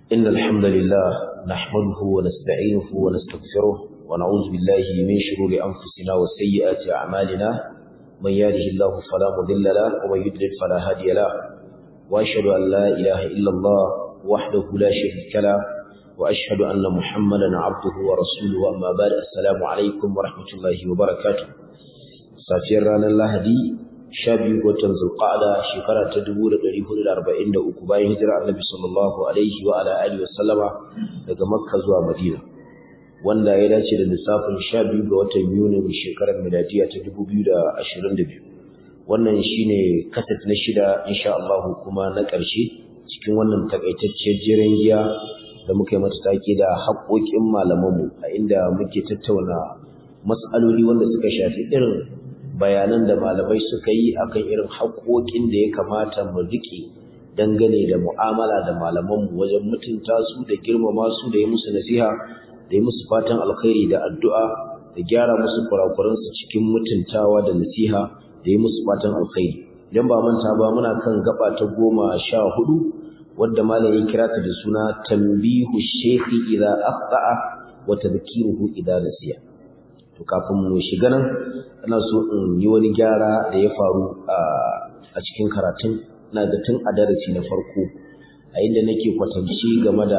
إن الحمد لله نحمده ونستعينه ونستغفره ونعوذ بالله من شرور أنفسنا وسيئات أعمالنا من يهده الله فلا مضل له ومن يضلل فلا هادي له وأشهد أن لا إله إلا الله وحده لا شريك له وأشهد أن محمدا عبده ورسوله أما بعد السلام عليكم ورحمة الله وبركاته safiyar ranar lahadi sha biyu watan zulqa'ada shekara ta dubu da ɗari hudu da arba'in da uku bayan hijira annabi sallallahu alaihi wa ala alihi wa sallama daga makka zuwa madina wanda ya dace da lissafin sha biyu ga watan yunin shekarar miladiya ta dubu biyu da ashirin da biyu wannan shine kaset na shida insha Allah kuma na ƙarshe cikin wannan takaitacciyar jiran giya da muka yi mata take da haƙoƙin malamanmu a inda muke tattauna mas'aloli wanda suka shafi irin bayanan da malamai suka yi akan irin haƙoƙin da ya kamata mu riƙe dangane da mu'amala da malamanmu wajen mutunta su da girmama su da yi musu nasiha da yi musu fatan alkhairi da addu'a da gyara musu kurakuransu cikin mutuntawa da nasiha da yi musu fatan alkhairi idan ba manta ba muna kan gaba ta goma sha hudu wadda malam ya kira ta da suna tambihu shekhi idza akhta'a wa tadhkiruhu idza nasiya to kafin mu shiga nan ina so in yi wani gyara da ya faru a cikin karatun ina da tun a darasi na farko a inda nake kwatanci game da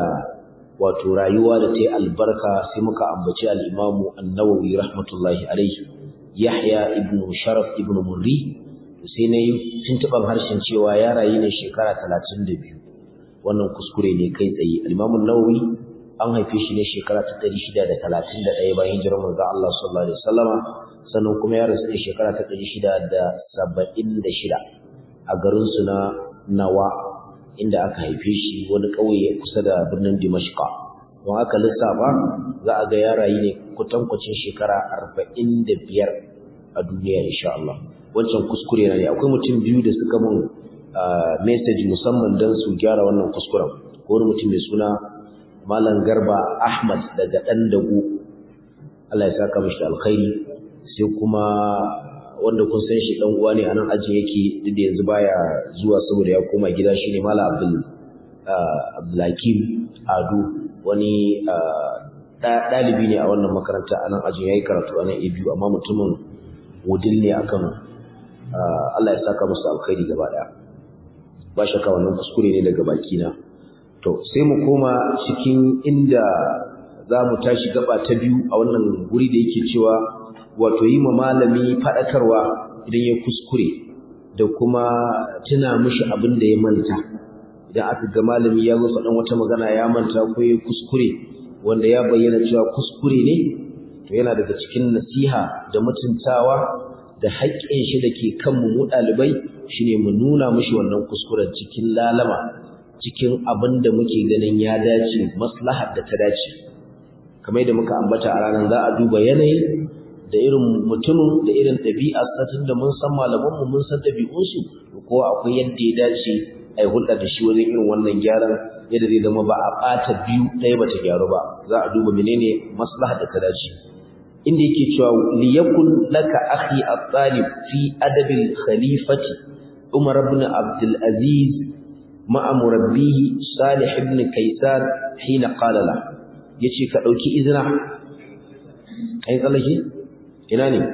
wato rayuwa da ta yi albarka sai muka ambaci al'imamu annawawi rahmatullahi alaihi yahya ibn sharaf ibn murri sai na yi tuntuɓar harshen cewa ya rayu ne shekara talatin da biyu wannan kuskure ne kai tsaye al'imamun nawawi an haife shi ne shekara ta ɗari shida da talatin da ɗaya bayan hijirar manzo Allah sallallahu alaihi wasallama sannan kuma ya rasu ne shekara ta ɗari shida da saba'in da shida a garinsu na Nawa inda aka haife shi wani ƙauye kusa da birnin Dimashqa don aka lissafa za a ga ya rayu ne kutankwacin shekara arba'in da biyar a duniya insha Allah wancan kuskure na ne akwai mutum biyu da suka mun message musamman don su gyara wannan kuskuren ko wani mutum mai suna Malam Garba Ahmad daga ɗan dago Allah ya saka mishi alkhairi sai kuma wanda kun san shi dan uwa ne a nan aji yake duk da yanzu baya zuwa saboda ya koma gida shine Malam Abdul Abdulhakim Ado wani ɗalibi ne a wannan makaranta a nan ajin yayi karatu a nan ABU amma mutumin wudil ne akan Allah ya saka musu alkhairi gaba ɗaya ba shakka wannan kuskure ne daga baki na To, sai mu koma cikin inda za mu tashi gaba ta biyu a wannan guri da yake cewa wato yi ma malami faɗakarwa idan ya kuskure da kuma tuna mishi abin da ya manta. Idan aka ga malami ya zo faɗan wata magana ya manta ko ya kuskure wanda ya bayyana cewa kuskure ne, to yana daga cikin nasiha da mutuntawa da haƙƙin shi da ke kanmu mu ɗalibai shine mu nuna mishi wannan kuskuren cikin lalama. cikin abin da muke ganin ya dace maslahar da ta dace kamar da muka ambata a ranar za a duba yanayi da irin mutumin da irin ɗabi'ar satin da mun san malamanmu mun san ɗabi'unsu ko akwai yadda ya dace a yi hulɗa da shi wajen irin wannan gyaran yadda zai zama ba a ɓata biyu ɗaya ba ta gyaru ba za a duba menene maslahar da ta dace inda yake cewa liyakun laka akhi at-talib fi adabil khalifati umar ibn abdul aziz مع مربيه صالح بن كيسان حين قال له yace ka dauki izina kai tsallake ina ne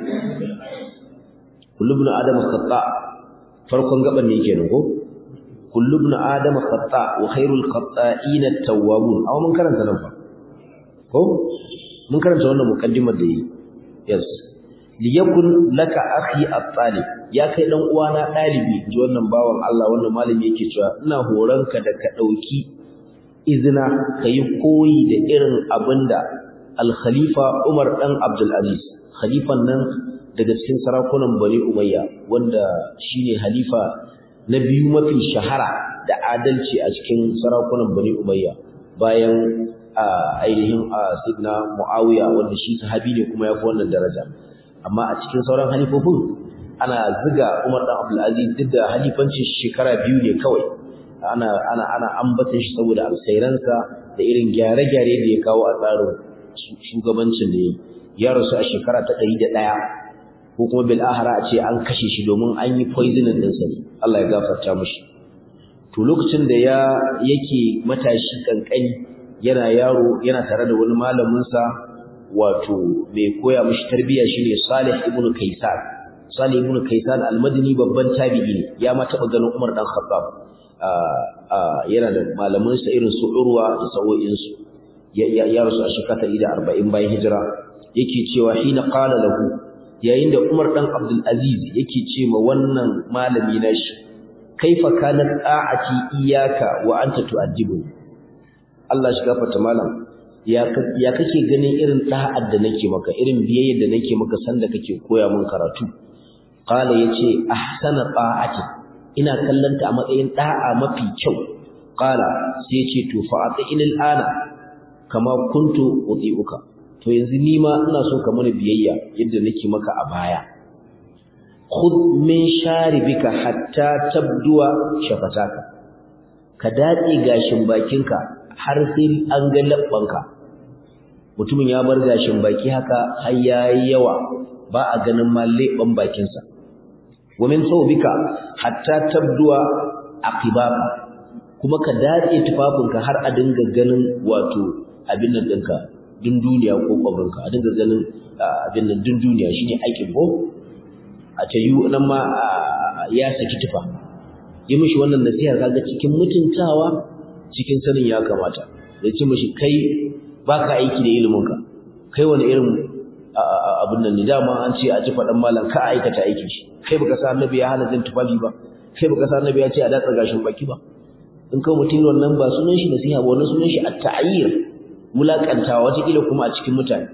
kullu ibn adam khata farkon gaban ne kenan ko kullu ibn adam khata wa khairul khata'in at-tawwabun aw mun karanta nan fa ko mun karanta wannan mukaddimar da yi yes liyakun laka akhi at-talib ya kai dan uwana dalibi ji wannan bawan Allah wannan malami yake cewa ina horanka da ka dauki izina kai koyi da irin abinda al-khalifa Umar dan Abdul Aziz khalifan nan daga cikin sarakunan Bani Umayya wanda shine halifa na biyu mafi shahara da adalci a cikin sarakunan Bani Umayya bayan ainihin Sidna Muawiya wanda shi sahabi ne kuma ya fi wannan daraja amma a cikin sauran halifofin ana ziga Umar dan Abdul Aziz duk da halifancin shekara biyu ne kawai ana ana ana ambata shi saboda alkhairansa da irin gyare-gyare da ya kawo a tsarin shugabancin da ya rasu a shekara ta 101 ko kuma bil ahra a ce an kashe shi domin an yi poisoning din sa Allah ya gafarta mishi to lokacin da ya yake matashi kankani yana yaro yana tare da wani malamin sa wato mai koya mishi tarbiyya shine Salih ibn Kaysan Salih ibn Kaysan al-Madini babban tabi'i ne ya ma taba ganin Umar dan Khattab yana da malaman sa irin su Urwa da sawo'in su ya rasu a shekara 140 bayan hijira yake cewa hina qala lahu yayin da Umar dan Abdul Aziz yake ce ma wannan malami nashi kaifa kanat a'ati iyyaka wa anta tu'addibu Allah shi gafarta malam ya ya kake ganin irin da'ar da nake maka irin biyayyar da nake maka sanda kake koya min karatu qala yace ahsana ta'ati ina kallanta a matsayin da'a mafi kyau qala sai yace to fa'atinil ana kama kuntu uti'uka to yanzu ni ma ina so ka mana biyayya yadda nake maka a baya khudh min sharibika hatta tabduwa shafataka ka datse gashin bakinka har sai an ga labbanka mutumin ya bar gashin baki haka har yayi yawa ba a ganin ma leban bakinsa wa min thawbika hatta tabduwa aqibaka kuma ka datse tufafinka har a dinga ganin wato abin nan ɗinka dunduniya ko kwabrinka a dinga ganin abin nan dunduniya shine aikin ko a ta yi nan ma ya saki tufa yi mishi wannan nasiha kaga cikin mutuntawa cikin sanin ya kamata da ce mishi kai baka aiki da iliminka kai wani irin abin nan ne dama an ce a ji faɗan malam ka aikata aikin shi kai baka sa annabi ya hana jin tufafi ba kai baka sa annabi ya ce a datsa gashin baki ba in kai mutum wannan ba sunan shi nasiha ba wannan sunan shi at-ta'ayyir mulakantawa wata kila kuma a cikin mutane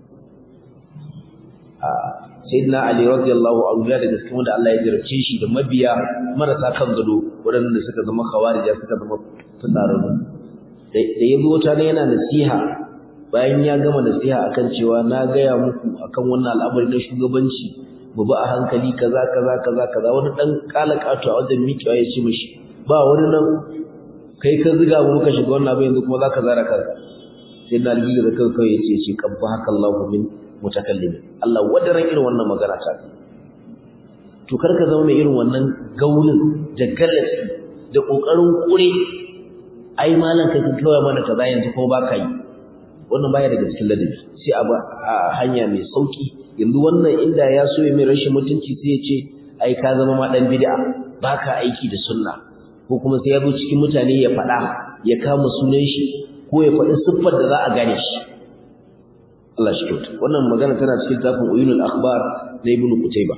sayyidina ali radiyallahu anhu ya daga cikin wanda Allah ya jarabce shi da mabiya marasa kan gado waɗanda suka zama khawarija suka zama fitsararru da ya zo wata ne yana nasiha bayan ya gama nasiha akan cewa na gaya muku akan wannan al'amari na shugabanci mu ba a hankali kaza kaza kaza kaza wani dan kalakatu a wajen miƙewa ya ce mishi ba wani nan kai ka ziga mu muka shiga wannan abin yanzu kuma zaka zara kanka sai na aljiga da kanka ya ce ce kabba haka Allahu min mutakallimin Allah wadaran irin wannan magana ta to karka zama mai irin wannan gaulin da gallasi da kokarin kure ai malan kai kawai mana kaza yanzu ko baka yi wannan baya daga cikin ladabi sai a hanya mai sauki yanzu wannan inda ya so mai rashin mutunci sai ya ce ai ka zama ma dan bid'a baka aiki da sunna ko kuma sai ya zo cikin mutane ya faɗa ya kama sunan shi ko ya faɗi siffar da za a gane shi Allah shi kyauta wannan magana tana cikin tafin uyunul akhbar na ibn qutayba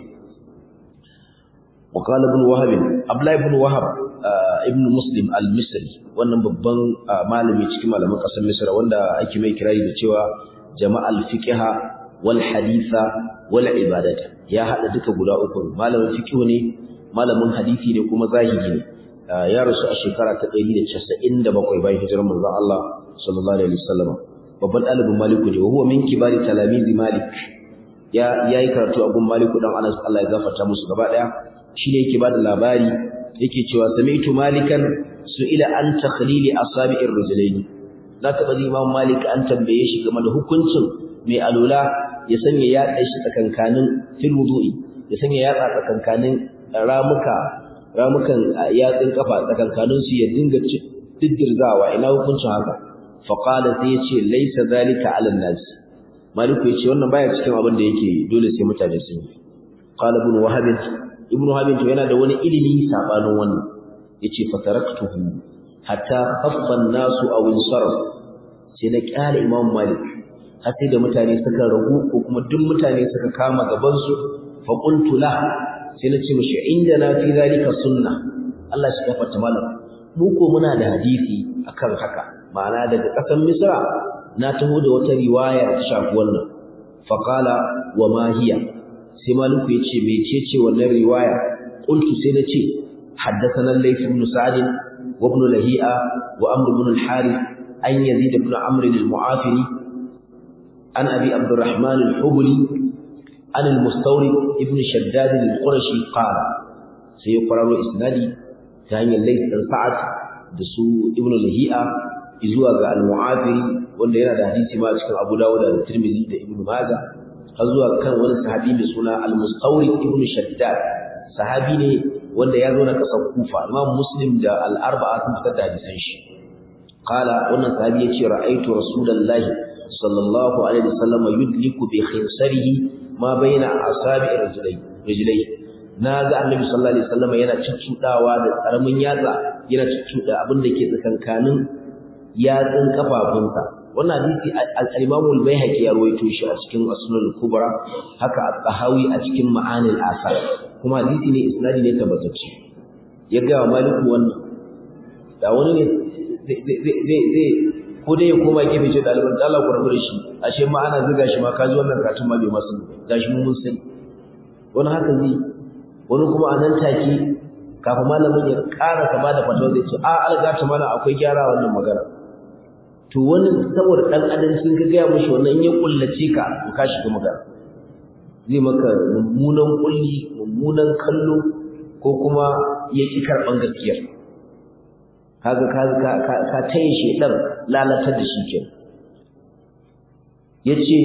wa qala ibn wahab abla ibn wahab ibn muslim al-misri wannan babban malami cikin malaman kasar misra wanda ake mai kirari da cewa jama'al fiqha wal haditha wal ibadata ya hada duka guda uku malamin fiqh ne malamin hadisi ne kuma zahiri ne ya rasu a shekara ta 197 bayan hijirar manzon Allah sallallahu alaihi wasallam babban ɗalibin Maliku ne huwa min kibari talamizi Malik ya yayi karatu a gun Maliku dan Anas Allah ya gafarta musu gaba daya shine yake bada labari yake cewa sami'tu Malikan su'ila an takhlili asabi'ir rajulaini na taba ji Imam Malik an tambaye shi game da hukuncin mai alula ya sanya yatsa shi tsakankanin fil wudu'i ya sanya yatsa tsakankanin ramuka ramukan yatsin kafa tsakankanin su ya dinga diddirzawa ina hukuncin haka faqala sai yace laysa zalika ala nas maliku yace wannan baya cikin abin da yake dole sai mutane sun yi qala ibn wahab ibn wahab to yana da wani ilimi sabanin wannan yace fataraktuhu hatta khaffa an-nasu aw insaraf sai na kyale imam malik har sai da mutane suka ragu ko kuma duk mutane suka kama gaban su fa qultu la sai na ce mishi indana fi zalika sunna Allah shi gafarta malam mu ko muna da hadisi akan haka ma'ana daga ƙasar Misra na taho da wata riwaya ta shafi wannan faqala wa ma hiya sai maliku yace mecece wannan riwaya qultu sai na ce haddathana layth ibn sa'd wa ibn lahi'a wa amr ibn al-harith an yazid ibn amr al-mu'afiri an abi abdurrahman al-hubli an al-mustawrid ibn shaddad al-qurashi qala sai ya kwararo isnadi ta hanyar layth ibn sa'd da su ibn lahi'a zuwa ga al-mu'afiri wanda yana da hadisi ma cikin Abu Dawud da Tirmidhi da Ibn Majah har zuwa kan wani sahabi mai suna al-Mustawrid ibn Shaddad sahabi ne wanda ya zo na kasar kufa imam muslim da al-arba'a sun fitar da hadisan shi qala wannan sahabi yace ra'aytu rasulullahi sallallahu alaihi wasallam yudliku bi khinsarihi ma baina asabi'i rajulai rajulai na ga annabi sallallahu alaihi wasallam yana cuccudawa da karamin yatsa yana cuccuda abin da ke tsakankanin yatsun kafafunsa wannan hadisi al-Imam al-Baihaqi ya rawaito shi a cikin Asnul Kubra haka al-Tahawi a cikin Ma'anil Asar kuma hadisi ne isnadi ne tabbatacce ya ga Maliku wannan da wani ne zai zai ko dai ya koma gefe ce ɗaliban da Allah ku rabu da shi ashe ma ana zuga shi ma kaji wannan karatun ma bai masu gashi mun mun sani wani haka zai wani kuma a nan take kafin malamin ya ƙara ka bada fatawa zai ce a algata mana akwai gyara wannan magana to wani saboda dan adam sun ga gaya mishi wannan in ya kullace ka to ka shiga magana zai maka mummunan kulli mummunan kallo ko kuma ya ki karban gaskiyar kaga ka ka ka tayi shedan lalatar da shi kenan yace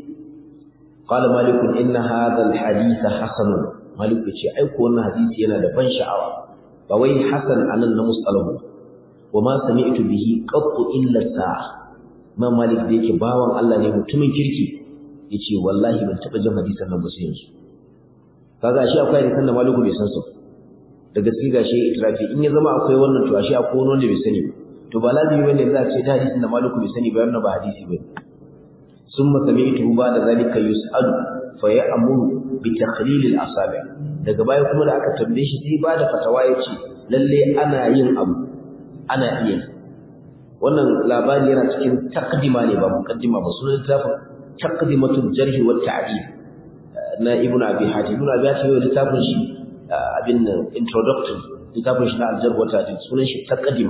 qala malik inna hadha alhadith hasan malik yace ai ko wannan hadisi yana da ban sha'awa ba wai hasan anan na musalahu wa ma sami'tu bihi qattu illa sa'a ma malik da yake bawan Allah ne mutumin kirki yace wallahi ban taba jin hadisan nan ba sai yanzu kaga shi akwai hadisan da maliku bai san su da gaske gashi itrafi in ya zama akwai wannan to shi akwai wani wanda bai sani ba to ba lazimi bane za a ce da hadisin da maliku bai sani ba wannan ba hadisi bane summa sami'tu ba da zalika yus'alu fa ya'muru bi takhlil al-asabi daga baya kuma da aka tambaye shi sai ba da fatawa yace lalle ana yin abu ana iya wannan labari yana cikin taqdima ne ba muqaddima ba sunan littafin taqdimatul jarh wa ta'dil na ibnu abi hatim ibnu abi hatim littafin shi abin nan introductory littafin shi na al-jarh wa ta'dil sunan shi taqdima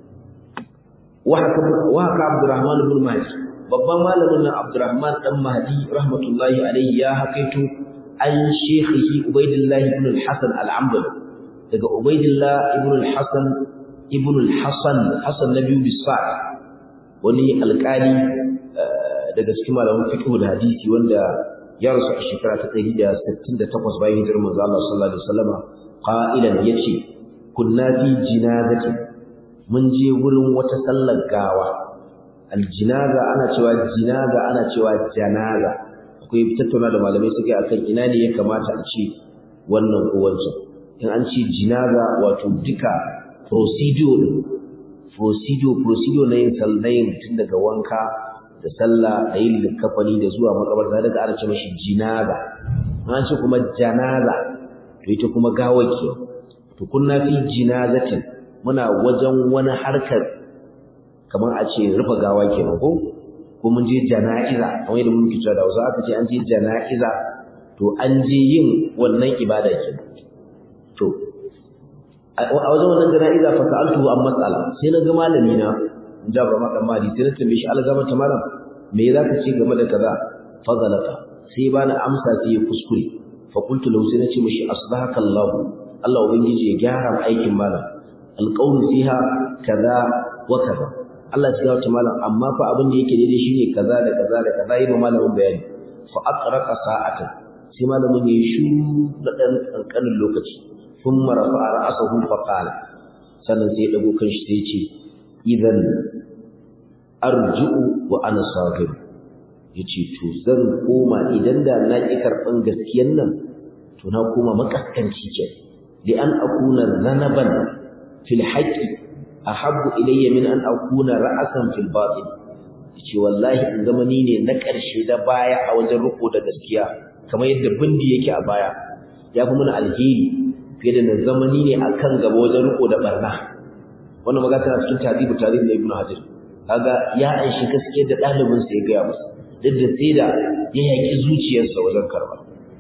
wa haka wa haka abdurrahman ibn mahdi babban malamin nan abdurrahman dan mahdi rahmatullahi alayhi ya hakaito an shekhihi ubaidillah ibn al-hasan al-ambali daga ubaidillah ibn al-hasan ibn al-hasan hasan nabi bisad wani alƙali daga cikin malaman fiqh da hadisi wanda ya rasu a shekara ta 168 bayan hijirar manzo Allah sallallahu alaihi wasallam qailan yace kunna fi jinazati mun je wurin wata sallar gawa aljinaza ana cewa jinaza ana cewa janaza akwai tattauna da malamai suke akan ina ne ya kamata a ce wannan ko wancan in an ce jinaza wato duka procedure din procedure procedure na yin sallayin tun daga wanka da sallah da yin likafani da zuwa makabarta daga ana ce mashi jinaza an ce kuma janaza to ita kuma gawaki to kunna fi jinazatin muna wajen wani harkar kamar a ce rufe gawa kenan ko ko mun je jana'iza kamar yadda muke cewa da wasu aka ce an je jana'iza to an je yin wannan ibada kenan to a wajen wannan jana'iza fa sa'altu an mas'ala sai na ga malami na in ja ba ma dan mali sai na tambaye shi algama ta malam me za ka ce game da kaza fa zalata sai ba na amsa sai ya kuskure fa qultu lahu sai na ce mishi aslahaka Allah Allah ubangiji ya gyara aikin malam alqawlu fiha kaza wa kaza Allah ya ta malam amma fa abin da yake daidai shine kaza da kaza da kaza yi malamin bayani fa aqraqa sa'atan sai malamin ya shu da dan kankanin lokaci thumma rafa'a ra'sahu fa qala sannan sai ya dago kanshi sai ya ce idan arji'u wa ana sagir yace to zan koma idan da na ki karban gaskiyan nan to na koma makaskanci ce li an akuna zanaban fil haqqi ahabbu ilayya min an akuna ra'asan fil batil yace wallahi in zama ni ne na ƙarshe da baya a wajen riko da gaskiya kamar yadda bindi yake a baya ya fi mana alheri fiye da na zama ni ne akan gaba wajen riko da barna wannan magana tana cikin tadibu tarihi na ibnu hajar kaga ya aishi gaskiya da ɗalibin sa ya gaya masa duk da sai da ya yaki zuciyarsa wajen karba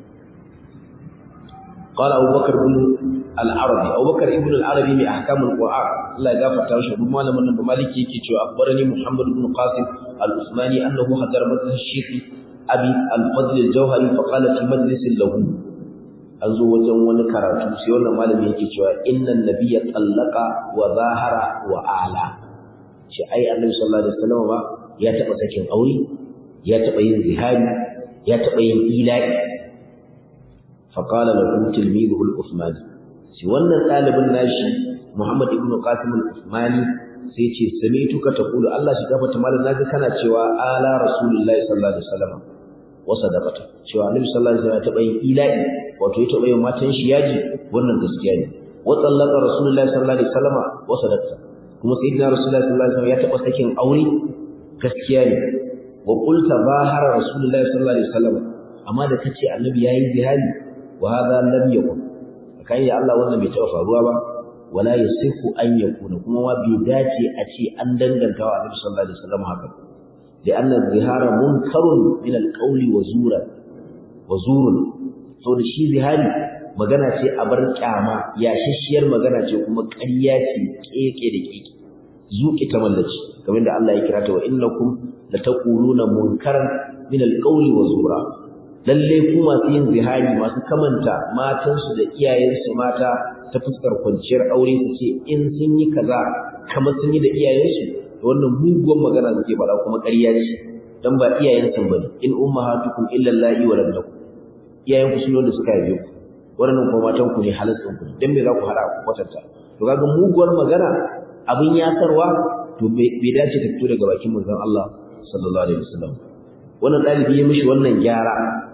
قال أبو بكر بن العربي أبو بكر ابن العربي من أحكام القرآن الله يغفر له بما لم من مالك يكي أخبرني محمد بن قاسم العثماني أنه حضر مجلس الشيخ أبي الفضل الجوهري فقال في مجلس له an zo wajen wani karatu sai wannan malami yake cewa innan nabiyya tallaka wa zahara wa ala shi ai annabi sallallahu alaihi wasallam ba ya taba sakin aure ya taba yin zihari ya taba yin ila'i fa qala lahu tilmiduhu al-uthmani shi wannan ɗalibin nashi Muhammad ibn Qasim al-Uthmani sai ce sami'tuka taqulu Allah shi gafarta malam naga kana cewa ala rasulullahi sallallahu alaihi wasallam wa sadaqata cewa annabi sallallahu alaihi wasallam ya taba yin ilahi wato ya taba yin matan shi yaji wannan gaskiya ne wa tsallaka rasulullahi sallallahu alaihi wasallam wa sadaqata kuma sayyidina rasulullahi sallallahu alaihi wasallam ya taba sakin aure gaskiya ne wa qulta bahara rasulullahi sallallahu alaihi wasallam amma da kace annabi yayi zihari wa hadha lam yakun kai ya Allah wannan bai taba faruwa ba wala yasihu an yakuna kuma ma bai dace a ce an danganta wa annabi sallallahu alaihi wasallam haka da anna zihara munkarun min alqawli wa zura wa zurun so da shi zihari magana ce a bar kyama yashashiyar magana ce kuma ƙarya ce keke da keke zuƙi ta mallaci kamar da Allah ya kira ta wa innakum lataquluna munkaran min alqawli wa zura lalle ku masu yin zihari masu kamanta matansu da iyayensu mata ta fuskar kwanciyar aure su ce in sun yi kaza kamar sun yi da iyayensu da wannan muguwar magana suke faɗa kuma ƙarya ce dan ba iyayensu bane in ummahatukum illa allahi wa lakum iyayenku sun wanda suka haife ku wannan kuma matan ku ne halaccin ku dan me za ku hada ku kwatanta to kaga muguwar magana abin yakarwa to bai dace ta fito daga bakin manzon Allah sallallahu alaihi wasallam wannan dalibi ya mishi wannan gyara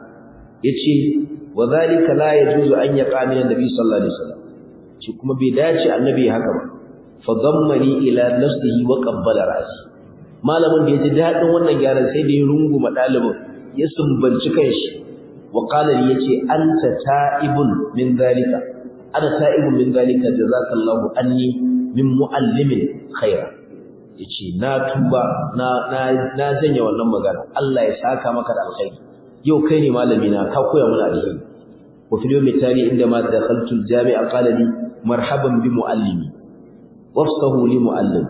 yace wa zalika la yajuzu an yaqa min annabi sallallahu alaihi wasallam shi kuma bai dace annabi haka ba fa dammani ila nafsihi wa qabbala ra'si malamin da yaji dadin wannan gyaran sai da ya runguma dalibin ya sumbanci kanshi wa qala li yace anta ta'ibun min zalika ana ta'ibun min zalika jazakallahu anni min muallimin khaira yace na tuba na na na janye wannan magana Allah ya saka maka da alkhairi yau kai ne malami na ka koya mana alheri wa fil yawmi tali inda ma dakhaltu al-jami'a qala li marhaban bi muallimi wafsahu li muallim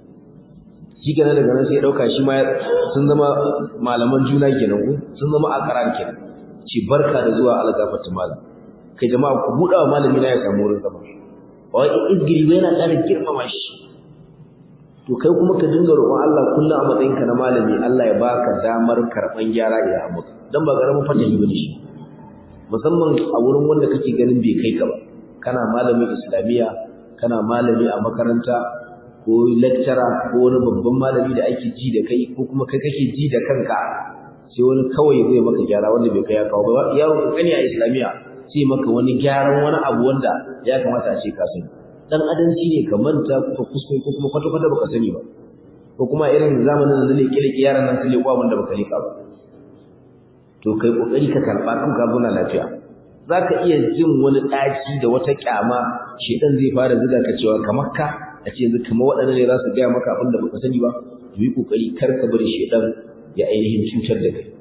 shi kenan daga nan sai ya dauka shi ma sun zama malaman juna kenan ko sun zama akaran kenan ci barka da zuwa algafatu malam kai jama'a ku buɗa wa malami na ya samu wurin zama wai izgiri bai yana ƙara girmama shi to kai kuma ka dinga roƙon Allah kullum a matsayinka na malami Allah ya baka damar karɓan gyara idan abu dan ba karamin fatahi bane shi musamman a wurin wanda kake ganin bai kai ka ba kana malamin islamiya kana malami a makaranta ko lecturer ko wani babban malami da ake ji da kai ko kuma kai kake ji da kanka sai wani kawai zai maka gyara wanda bai kai ya kawo ba yaro kankani a islamiya sai maka wani gyaran wani abu wanda ya kamata a ce ka sani dan adanci ne ka manta ko kuskure ko kuma kwata kwata baka sani ba ko kuma irin zamanin da zai kile yaran nan sai kwa wanda baka leka ba to kai kokari ka karba kan ka zauna lafiya zaka iya jin wani daki da wata kyama shedan zai fara zuga ka cewa kamar ka a ce yanzu kamar waɗannan ne za su gaya maka abin da baka sani ba to yi kokari kar ka bari shedan ya ainihin cutar da kai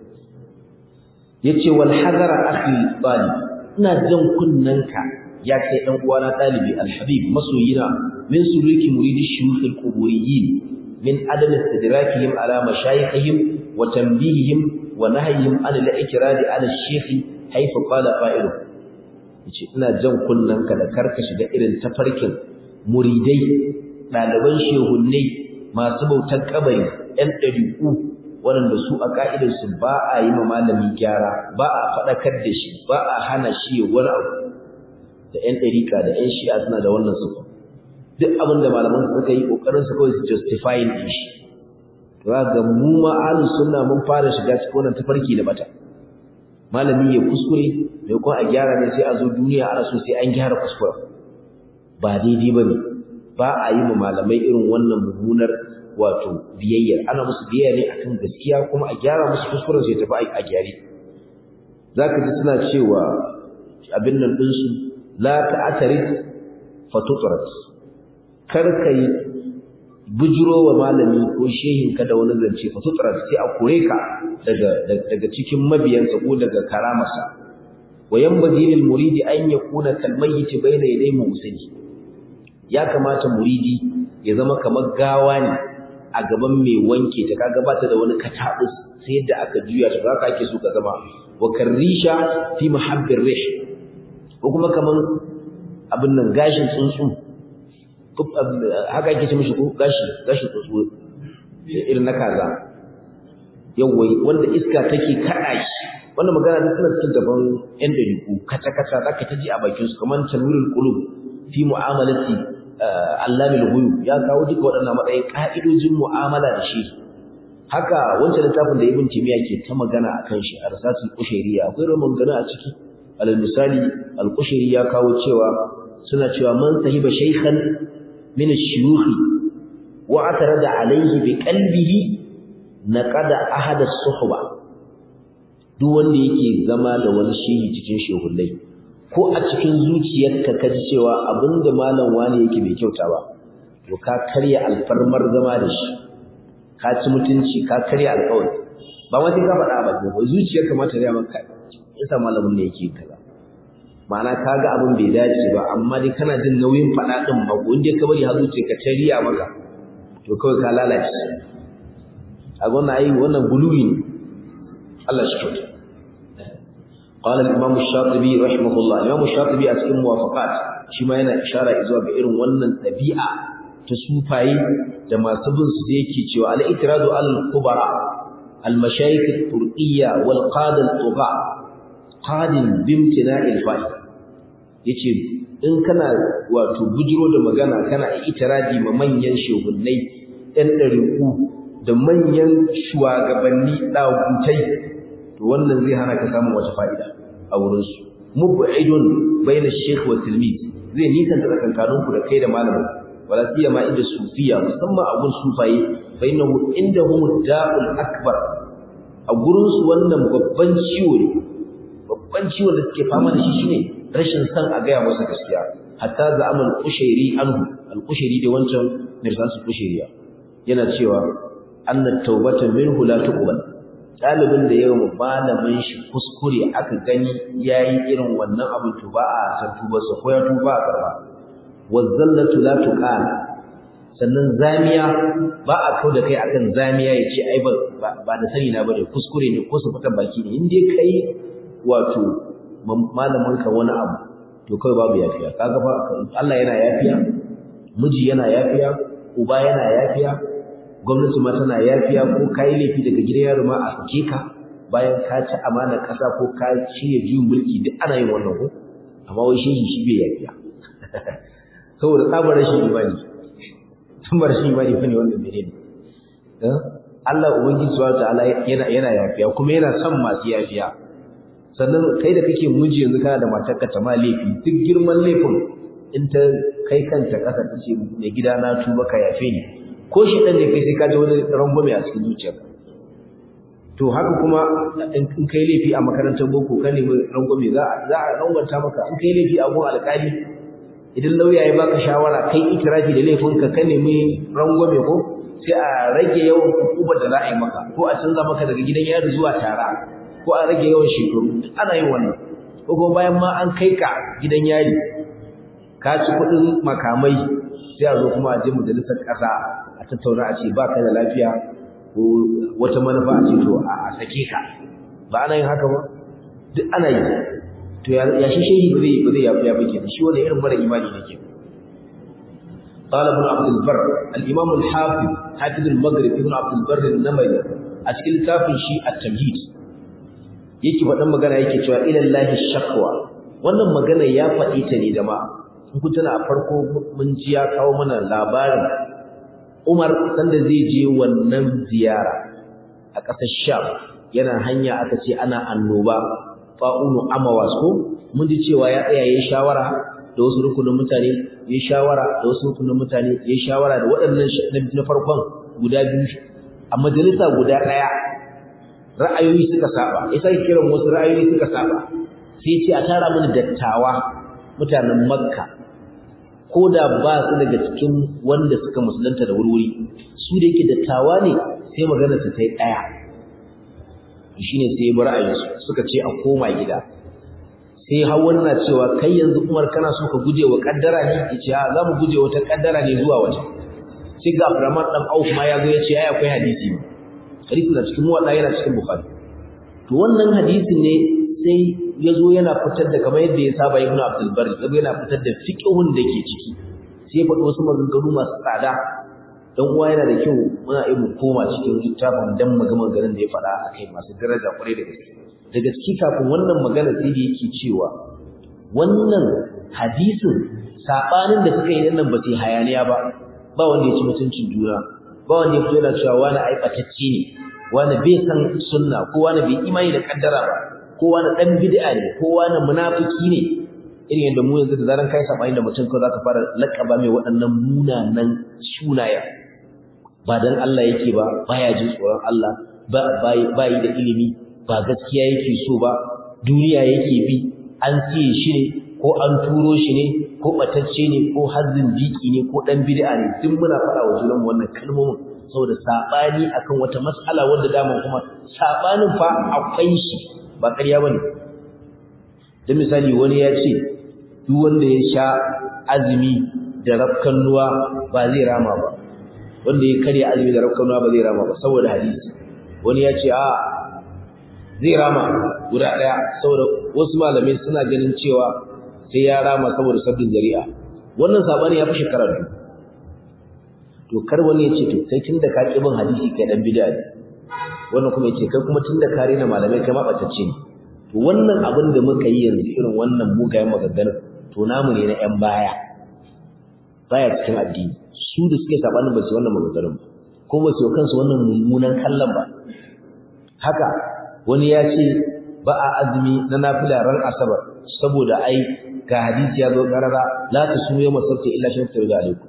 yace wal hadara akhi talib ina jan kunnanka ya kai dan uwana dalibi alhabib masoyina min suluki muridi shuyukh alquburiyyin min adam istidrakihim ala mashayikhihim wa tanbihihim wa nahyihim an al-ikrari ala ash-shaykh haythu qala fa'ilu yace ina jan kunnanka da karka shiga irin tafarkin muridai daliban shehunnai masu bautar kabari ɗan ɗabi'u waɗanda su a ƙa'idarsu ba a yi ma malami gyara ba a faɗakar da shi ba a hana shi wani abu da ‘yan ɗarika da ‘yan shi'a suna da wannan sufa duk abin da malaman suka yi ƙoƙarin su kawai su justifying ɗin shi to ga mu ma ahlus sunna mun fara shiga cikin wannan tafarki da bata malami ya kuskure mai kuma a gyara ne sai a zo duniya ana so sai an gyara kuskure ba daidai bane ba a yi ma malamai irin wannan mummunar wato biyayya ana musu biyayya ne akan gaskiya kuma a gyara musu kuskuren sai tafi a gyare zaka ji suna cewa abin nan din su la ta'tarid fatutrat kar kai bujiro wa malami ko shehin ka da wani zance fatutrat sai a kore ka daga daga cikin mabiyansa ko daga karamarsa wa yanbaghi lil muridi an yakuna kal mayyit bayna yaday musali ya kamata muridi ya zama kamar gawa ne a gaban mai wanke ta kaga bata da wani katabus sai yadda aka juya ta haka ake so ka zama wa karrisha fi mahabbir rih ko kuma kaman abin nan gashin tsuntsu haka ake ce mishi ko gashi gashin tsuntsu irin na kaza yawwa wanda iska take kada shi wannan magana duk suna cikin gaban yan dariku kaca kaca zaka ta ji a bakin su kamar tanwirul qulub fi mu'amalati allamil ghuyub ya kawo duka waɗannan matsayin ka'idojin mu'amala da shi haka wancan littafin da ibn timiya ke ta magana akan shi a rasatul qushayriyya akwai roman gana a ciki alal misali al-qushayri ya kawo cewa suna cewa man sahiba shaykhan min ash-shuyukh wa atarada alayhi bi qalbihi naqada ahad as-suhba duk wanda yake zama da wani shehi cikin shehullai ko a cikin zuciyarka ka ji cewa abinda malam wani yake bai kyauta ba to ka karya alfarmar zama da shi ka ci mutunci ka karya alƙawari ba ma sai ka faɗa ba ko zuciyarka ma ta riya maka yasa malamin ne yake kaza ma'ana ka ga abin bai dace ba amma dai kana jin nauyin faɗa ɗin ba ko inda ka bari har zuciyarka ta riya maka to kawai ka lalace a wannan ayi wannan guluwi ne Allah shi kyauta قال الإمام الشاطبي رحمه الله الإمام الشاطبي أسئل موافقات شما ينا إشارة إزوا بإرن ونن تبيعة تسوفاي جما سبن سيكي شو على إتراض على الكبراء المشايخ الترقية والقادة الطغاء قاد بامتناع الفائدة yace in kana wato bujiro da magana kana itiradi ma manyan shehunnai ɗan ɗariƙu da manyan shugabanni ɗagutai to wannan zai hana ka samun wata fa'ida a wurinsu mub'idun bayna shaykh wa tilmiz zai nisanta tsakankanin ku da kai da malamin wala siyama inda sufiya musamman a gun sufaye bainahu indahum da'ul akbar a gurin su wannan babban ciwo ne babban ciwon da suke fama da shi shine rashin san a gaya masa gaskiya hatta za'amal qushairi anhu al-qushairi da wancan mirsasu qushairiya yana cewa anna tawbata minhu la tuqbal ɗalibin da yawan malamin shi kuskure aka gani ya yi irin wannan abin to ba a san tubarsa ko ya tuba a karba wazzallatu la tuqal sannan zamiya ba a kau da kai akan zamiya ya ce ai ba da sani na bane kuskure ne ko su fita baki ne in dai kai wato malamin ka wani abu to kai babu yafiya kaga fa Allah yana yafiya miji yana yafiya uba yana yafiya gwamnati ma tana yafiya ko kai laifi daga gidan yaro ma a sake ka bayan ka ci amana kasa ko ka shirya juyin mulki duk ana yin wannan ko amma wai shehi shi bai yafiya saboda tsabar rashin imani tsabar rashin imani fa ne wannan mene ne Allah ubangiji subhanahu ta'ala yana yana yafiya kuma yana son masu yafiya sannan kai da kake miji yanzu kana da matarka ta ma laifi duk girman laifin in ta kai kanta kasa ta ce mai gida na tuba ka yafe ni ko shi ɗan ne kai sai ka ji wani rangwame a cikin zuciyar to haka kuma in kai laifi a makarantar boko ka nemi rangwame za a rangwanta maka in kai laifi a gun alƙali idan lauya ya baka shawara kai itirafi da laifinka ka nemi rangwame ko sai a rage yawan hukumar da za a yi maka ko a canza maka daga gidan yari zuwa tara ko a rage yawan shekaru duk ana yin wannan ko kuma bayan ma an kai ka gidan yari ka ci kuɗin makamai sai a zo kuma a je majalisar ƙasa a tattauna a ce ba ka da lafiya ko wata manufa a ce to a sake ka ba ana yin haka ba duk ana yi to ya shi shehi ba zai ba zai yafi yafi kenan shi wanda irin mara imani ne ke قال ابن عبد البر الامام الحافظ حافظ المغرب ابن عبد البر النمري a cikin littafin shi at-tamhid yake faɗan magana yake cewa ila lahi shakwa wannan magana ya faɗi ta ne jama'a in kun tana a farko mun ji ya kawo mana labarin Umar sanda zai je wannan ziyara a ƙasar Sham yana hanya aka ce ana annoba fa'unu amawas ko mun ji cewa ya tsaya yayin shawara da wasu rukunin mutane yayin shawara da wasu rukunin mutane yayin shawara da waɗannan na farkon guda biyu a majalisa guda ɗaya ra'ayoyi suka saba ya sai kiran wasu ra'ayoyi suka saba sai ce a tara mini dattawa mutanen Makka ko da ba su daga cikin wanda suka musulunta da wurwuri su da yake dattawa ne sai magana su ta yi ɗaya shine sai bar ra'ayinsu suka ce a koma gida sai hawan na cewa kai yanzu Umar kana so ka guje wa kaddara ne yace a za mu guje wata kaddara ne zuwa waje sai ga Abdurrahman dan Auf ma ya zo yace ai akwai hadisi hadisi na cikin muwatta yana cikin Bukhari to wannan hadisi ne sai ya zo yana fitar da kamar yadda ya saba Ibn Abdul Barr ya yana fitar da fiqhun da ke ciki sai faɗi wasu maganganu masu tsada dan uwa yana da kyau muna iya koma cikin littafin dan magana garin da ya faɗa akai masu daraja kwarai da gaske da gaske kafin wannan magana sai da yake cewa wannan hadisin sabanin da suka yi nan ba sai hayaniya ba ba wanda ya ci mutuncin juna ba wanda ya fito yana cewa wani aibatacce ne wani bai san sunna ko wani bai imani da kaddara ba ko wani dan bid'a ne ko wani munafiki ne irin yadda mu yanzu da zaran kai sabani da mutum ko zaka fara lakaba mai waɗannan munanan sunaya ba dan Allah yake ba baya jin tsoron Allah ba bai da ilimi ba gaskiya yake so ba duniya yake bi an siye shi ne ko an turo shi ne ko batacce ne ko hazzin diki ne ko dan bid'a ne duk muna faɗa wa junanmu wannan kalmomin saboda sabani akan wata mas'ala wanda dama kuma sabanin fa akwai shi ba ƙarya bane dan misali wani ya ce duk wanda ya sha azumi da rafkan ruwa ba zai rama ba wanda ya karya azumi da rafkan ruwa ba zai rama ba saboda hadisi wani ya ce a zai rama guda ɗaya saboda wasu malamai suna ganin cewa sai ya rama saboda sabbin zari'a wannan sabani ya fi shekara biyu to kar wani ya ce to kai tunda ka ƙi bin hadisi kai dan bid'a ne wannan kuma ya ce kai kuma tunda ka rena malamai kai ma ɓatacce ne to wannan abin da muka yi yanzu irin wannan mugayen maganganun to namu ne na ƴan baya baya cikin addini su da suke sabanin ba su wannan maganganun ba kuma ba su kansu wannan mummunan kallon ba haka wani ya ce ba a azumi na nafila ran asabar saboda ai ga hadisi ya zo karara la tasumu yawma sabti illa shan tawi alaikum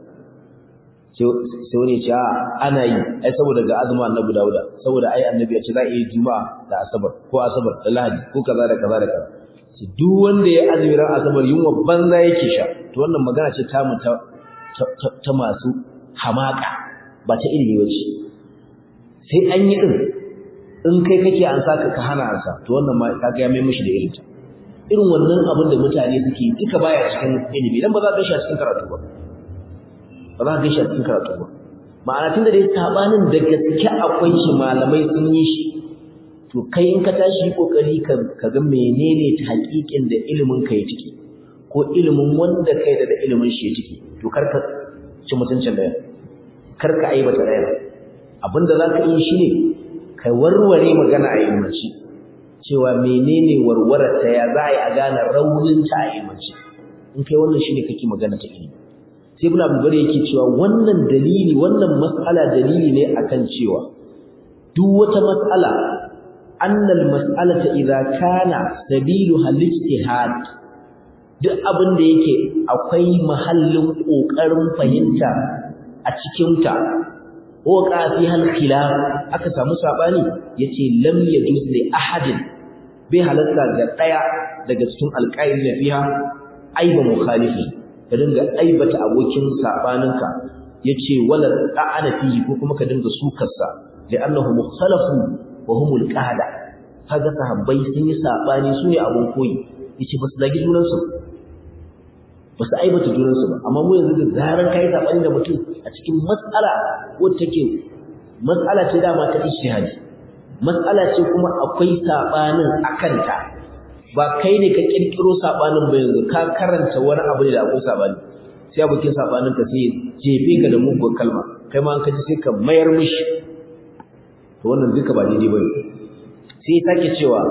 sai wani ya ce a ana yi ai saboda ga azumin annabi dauda saboda ai annabi ya ce za a yi juma'a da asabar ko asabar da lahadi ko kaza da kaza da kaza duk wanda ya azumi ran asabar yunwa banza yake sha to wannan magana ce ta mu ta ta masu hamaka ba ta ilimi wace sai an yi din in kai kake an saka ka hana ansa to wannan ma kaga ya mai mishi da irinta irin wannan abin da mutane suke duka baya cikin ilimi dan ba za ka shi a cikin karatu ba ba za ka shi a cikin karatu ba ma'ana tunda dai sabanin da gaske akwai shi malamai sun yi shi to kai in ka tashi kokari ka ka ga menene hakikin da ilimin ka ya ciki ko ilimin wanda kai da ilimin shi ya ciki to kar ka ci mutuncin da kar ka aibata ɗaya abinda za ka yi shi ne ka warware magana a yammaci cewa menene warware ta ya za a yi a gane rauninta a yammaci in kai wannan shi ne kake magana ta ilimi sai ibn abubakar yake cewa wannan dalili wannan mas'ala dalili ne akan cewa duk wata mas'ala annal mas'alata idza kana sabilu al-ijtihad duk abin da yake akwai mahallin kokarin fahimta a cikin ta waka fi hal khilaf aka samu sabani yace lam yajuz li ahadin bai halatta ga daya daga cikin alqail da fiha aiba mukhalifi ka dinga aibata abokin sabaninka yace wala ta'ana fihi ko kuma ka dinga sukarsa li'annahu mukhtalafu wa humul qada kaga sahabbai sun yi sabani su ne abun koyi yace basu zagi junansu basu aibata junansu ba amma mu yanzu da zaran kai sabani da mutum a cikin mas'ala wacce take mas'ala ce dama ta ijtihadi mas'ala ce kuma akwai sabanin akanta ba kai ne ka kirkiro sabanin ba yanzu ka karanta wani abu ne da akwai sabani sai abokin sabanin ka sai jefe ka da mugun kalma kai ma an kaji sai ka mayar mishi to wannan duka ba daidai bane sai ya sake cewa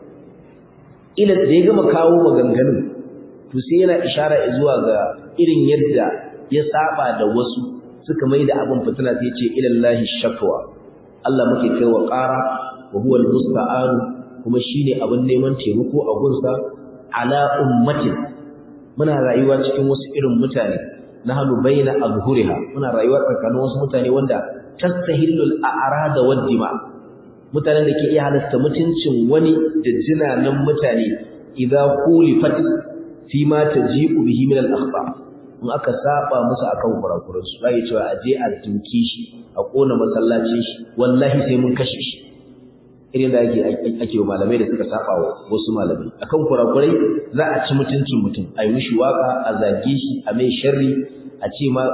ila da ya gama kawo maganganun to sai yana ishara zuwa ga irin yadda ya saba da wasu suka mai da abin fitina sai ce ilallahi shakwa Allah muke kai wa ƙara wa huwa almusta'an kuma shine abin neman taimako a gunsa ala ummatin muna rayuwa cikin wasu irin mutane nahnu baina azhuriha muna rayuwa tsakanin wasu mutane wanda tastahillul a'rada wad dima mutanen da ke iya halasta mutuncin wani da jinanan mutane idza qulifat fi ma taji'u bihi min al-akhbar in aka saba musu akan kurakuran su bai cewa aje a duki shi a kona masallacin shi wallahi sai mun kashe shi irin da ake ake wa malamai da suka saba wa wasu malamai akan kurakurai za a ci mutuncin mutum a yi mishi waka a zage shi a mai sharri a ce ma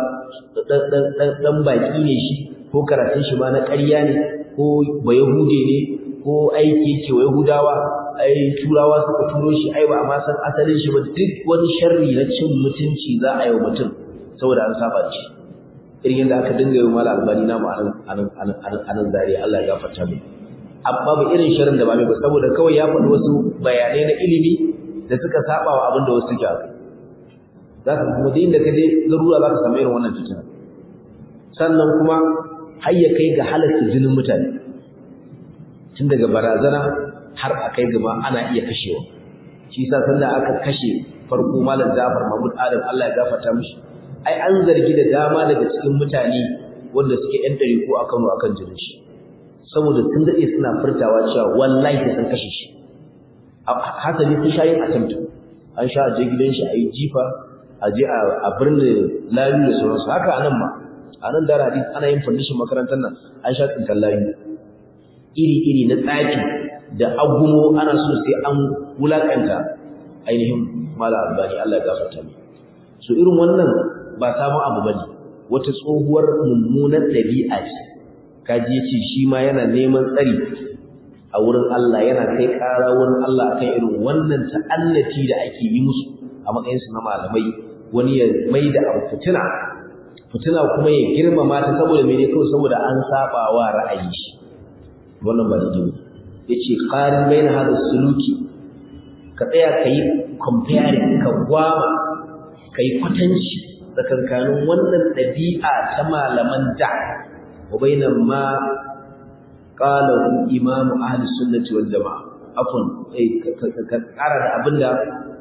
dan baki ne shi ko karatun shi ma na ƙarya ne ko bayahude ne ko aiki ce wa yahudawa ai turawa suka turo shi ai ba amma san asalin shi ba duk wani sharri na cin mutunci za a yi wa mutum saboda an saba shi irin yadda aka dinga yi mala albani na mu anan zariya Allah ya gafarta mai amma ba irin shirin da ba mai ba saboda kawai ya faɗi wasu bayanai na ilimi da suka saba wa abin da wasu suke akai za ka kuma da inda ka je zarura za ka samu irin wannan fitina sannan kuma har ya kai ga halatta jinin mutane tun daga barazana har a kai gaba ana iya kashewa shi yasa sanda aka kashe farko malam Jafar Mahmud Adam Allah ya gafarta mishi ai an zargi da dama daga cikin mutane wanda suke yan ko a Kano akan jinin shi saboda sun dade suna furtawa cewa wallahi sun kashe shi hasali sun sha yin attempt an sha a je gidan shi a yi jifa a je a birni layu da sauransu haka anan ma a nan dara hadis ana yin fandishin makarantar nan an sha tsinkan layu iri-iri na tsaki da agumo ana so sai an wulakanta ainihin mala albani Allah ya gafarta mu so irin wannan ba sabon abu bane wata tsohuwar mummunar dabi'a ce kaji yace shi ma yana neman tsari a wurin Allah yana kai ƙara wurin Allah akan irin wannan ta'annati da ake yi musu a matsayin su na malamai wani ya maida abu fitina fitina kuma ya girmama ta saboda mene kawai saboda an saba wa ra'ayi shi wannan ba daidai ba yace qarin baina hada suluki ka tsaya kai comparing ka gwama kai kwatanci tsakankanin wannan dabi'a ta malaman da wa baina ma qala imamu ahli sunnati wal jamaa afun eh ka kara da abinda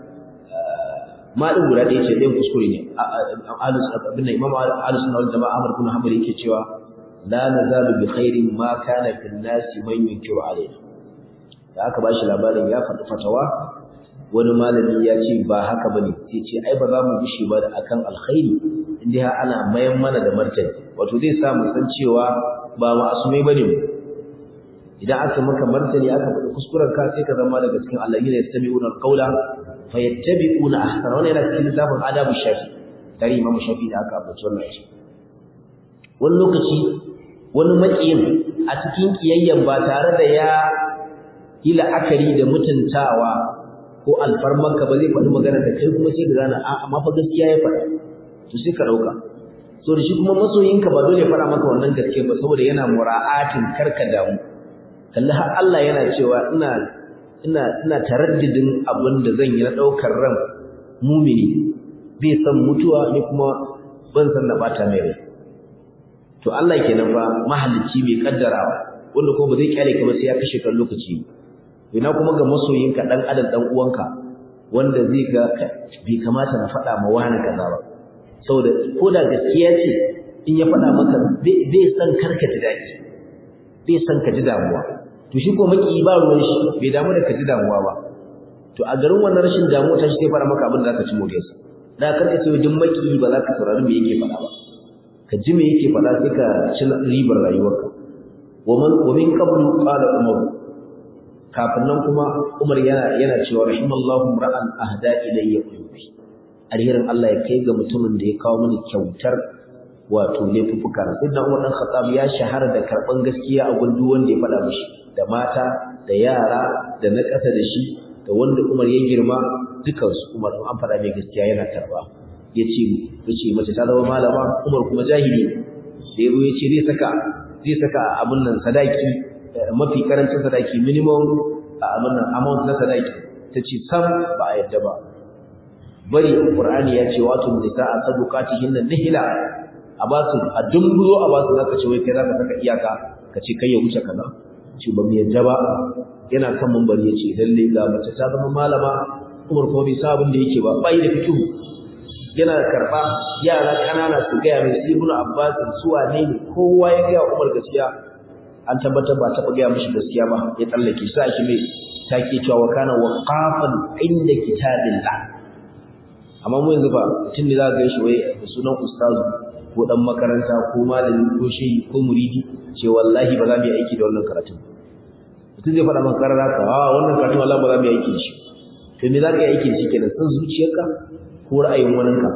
ma din guda ɗaya ce ɗayan kuskure ne ahli abinda imamu ahli sunnati wal jamaa Ahmad bin Hanbal yake cewa la nazalu bi khairin ma kana fil nasi man yunkiru alaina da aka bashi labarin ya faɗi fatawa wani malami ya ce ba haka bane sai ce ai ba za mu bishi ba da akan alkhairi inda ana mayan mana da martani wato zai sa mu san cewa ba ma'asumai bane mu idan aka maka martani aka faɗi kuskuren ka sai ka zama daga cikin alladhina yastami'una alqawla fayattabi'una ahsana wannan yana cikin littafin adabu shafi tare imam shafi da aka abuci wannan shi wani lokaci wani maƙiyin a cikin kiyayyen ba tare da ya yi la'akari da mutuntawa ko alfarmanka ba zai faɗi magana da kai kuma sai ka gane a amma fa gaskiya ya faɗa to sai ka ɗauka so da shi kuma masoyinka ba dole ya faɗa maka wannan gaskiya ba saboda yana mura'atin karka damu kalli har Allah yana cewa ina ina ina taraddidin abin da zan yi na ɗaukar ran mumini bai san mutuwa ni kuma ban san na bata mai rai to Allah kenan fa mahalicci mai kaddarawa wanda ko ba zai kyale ka ba sai ya kashe kan lokaci ina kuma ga masoyinka dan adam dan uwanka wanda zai ga bai kamata na faɗa ma wani kaza ba saboda ko da gaskiya ce in ya faɗa maka bai san karka ji daɗi bai san ka ji damuwa to shi ko maki ba ruwan shi bai damu da ka ji damuwa ba to a garin wannan rashin damuwa ta shi sai fara maka abin da zaka ci moriyarsa da karka ce duk maki ba za ka saurari me yake faɗa ba ka ji me yake faɗa sai ka ci ribar rayuwarka wa man wa min qablu qala umar kafin nan kuma umar yana yana cewa rahimallahu ra'an ahda ilayya qulubi alherin Allah ya kai ga mutumin da ya kawo mini kyautar wato laifuka sai dan umar dan khattab ya shahara da karban gaskiya a gundu wanda ya faɗa mishi da mata da yara da na ƙasa da shi da wanda umar ya girma dukansu umar an faɗa mai gaskiya yana karba ya ce yace mace ta zama malama Umar kuma jahili da yazo yace zai saka zai saka abun nan sadaki mafi karancin sadaki minimum abun nan amount na sadaki tace sam ba a yadda ba bari Qur'ani ya ce wato nisaa sadaqatihin nihila a ba su a dumbuzo a ba su zaka ce wai kai zaka saka iyaka ka ce kai ya wuce kaza ce ba mu yadda ba yana kan mambari ya ce lalle ga mace ta zama malama Umar kuma bai sa abin da yake ba bai da fikihu yana karɓa yara ƙanana su gaya mai su ibnu abbas su wane ne kowa ya gaya umar gaskiya an tabbatar ba taɓa gaya mishi gaskiya ba ya tsallake sa shi mai take cewa wa kana waqafan inda kitabillah amma mu yanzu ba mutum ne za ka gaishe wai da sunan ustazu ko dan makaranta ko malami ko shehi ko muridi ce wallahi ba za mu yi aiki da wannan karatun mutum zai faɗa maka karara ka a wannan karatun wallahi ba za mu yi aiki da shi to me za ka yi aiki da shi kenan san zuciyarka ko ra'ayin waninka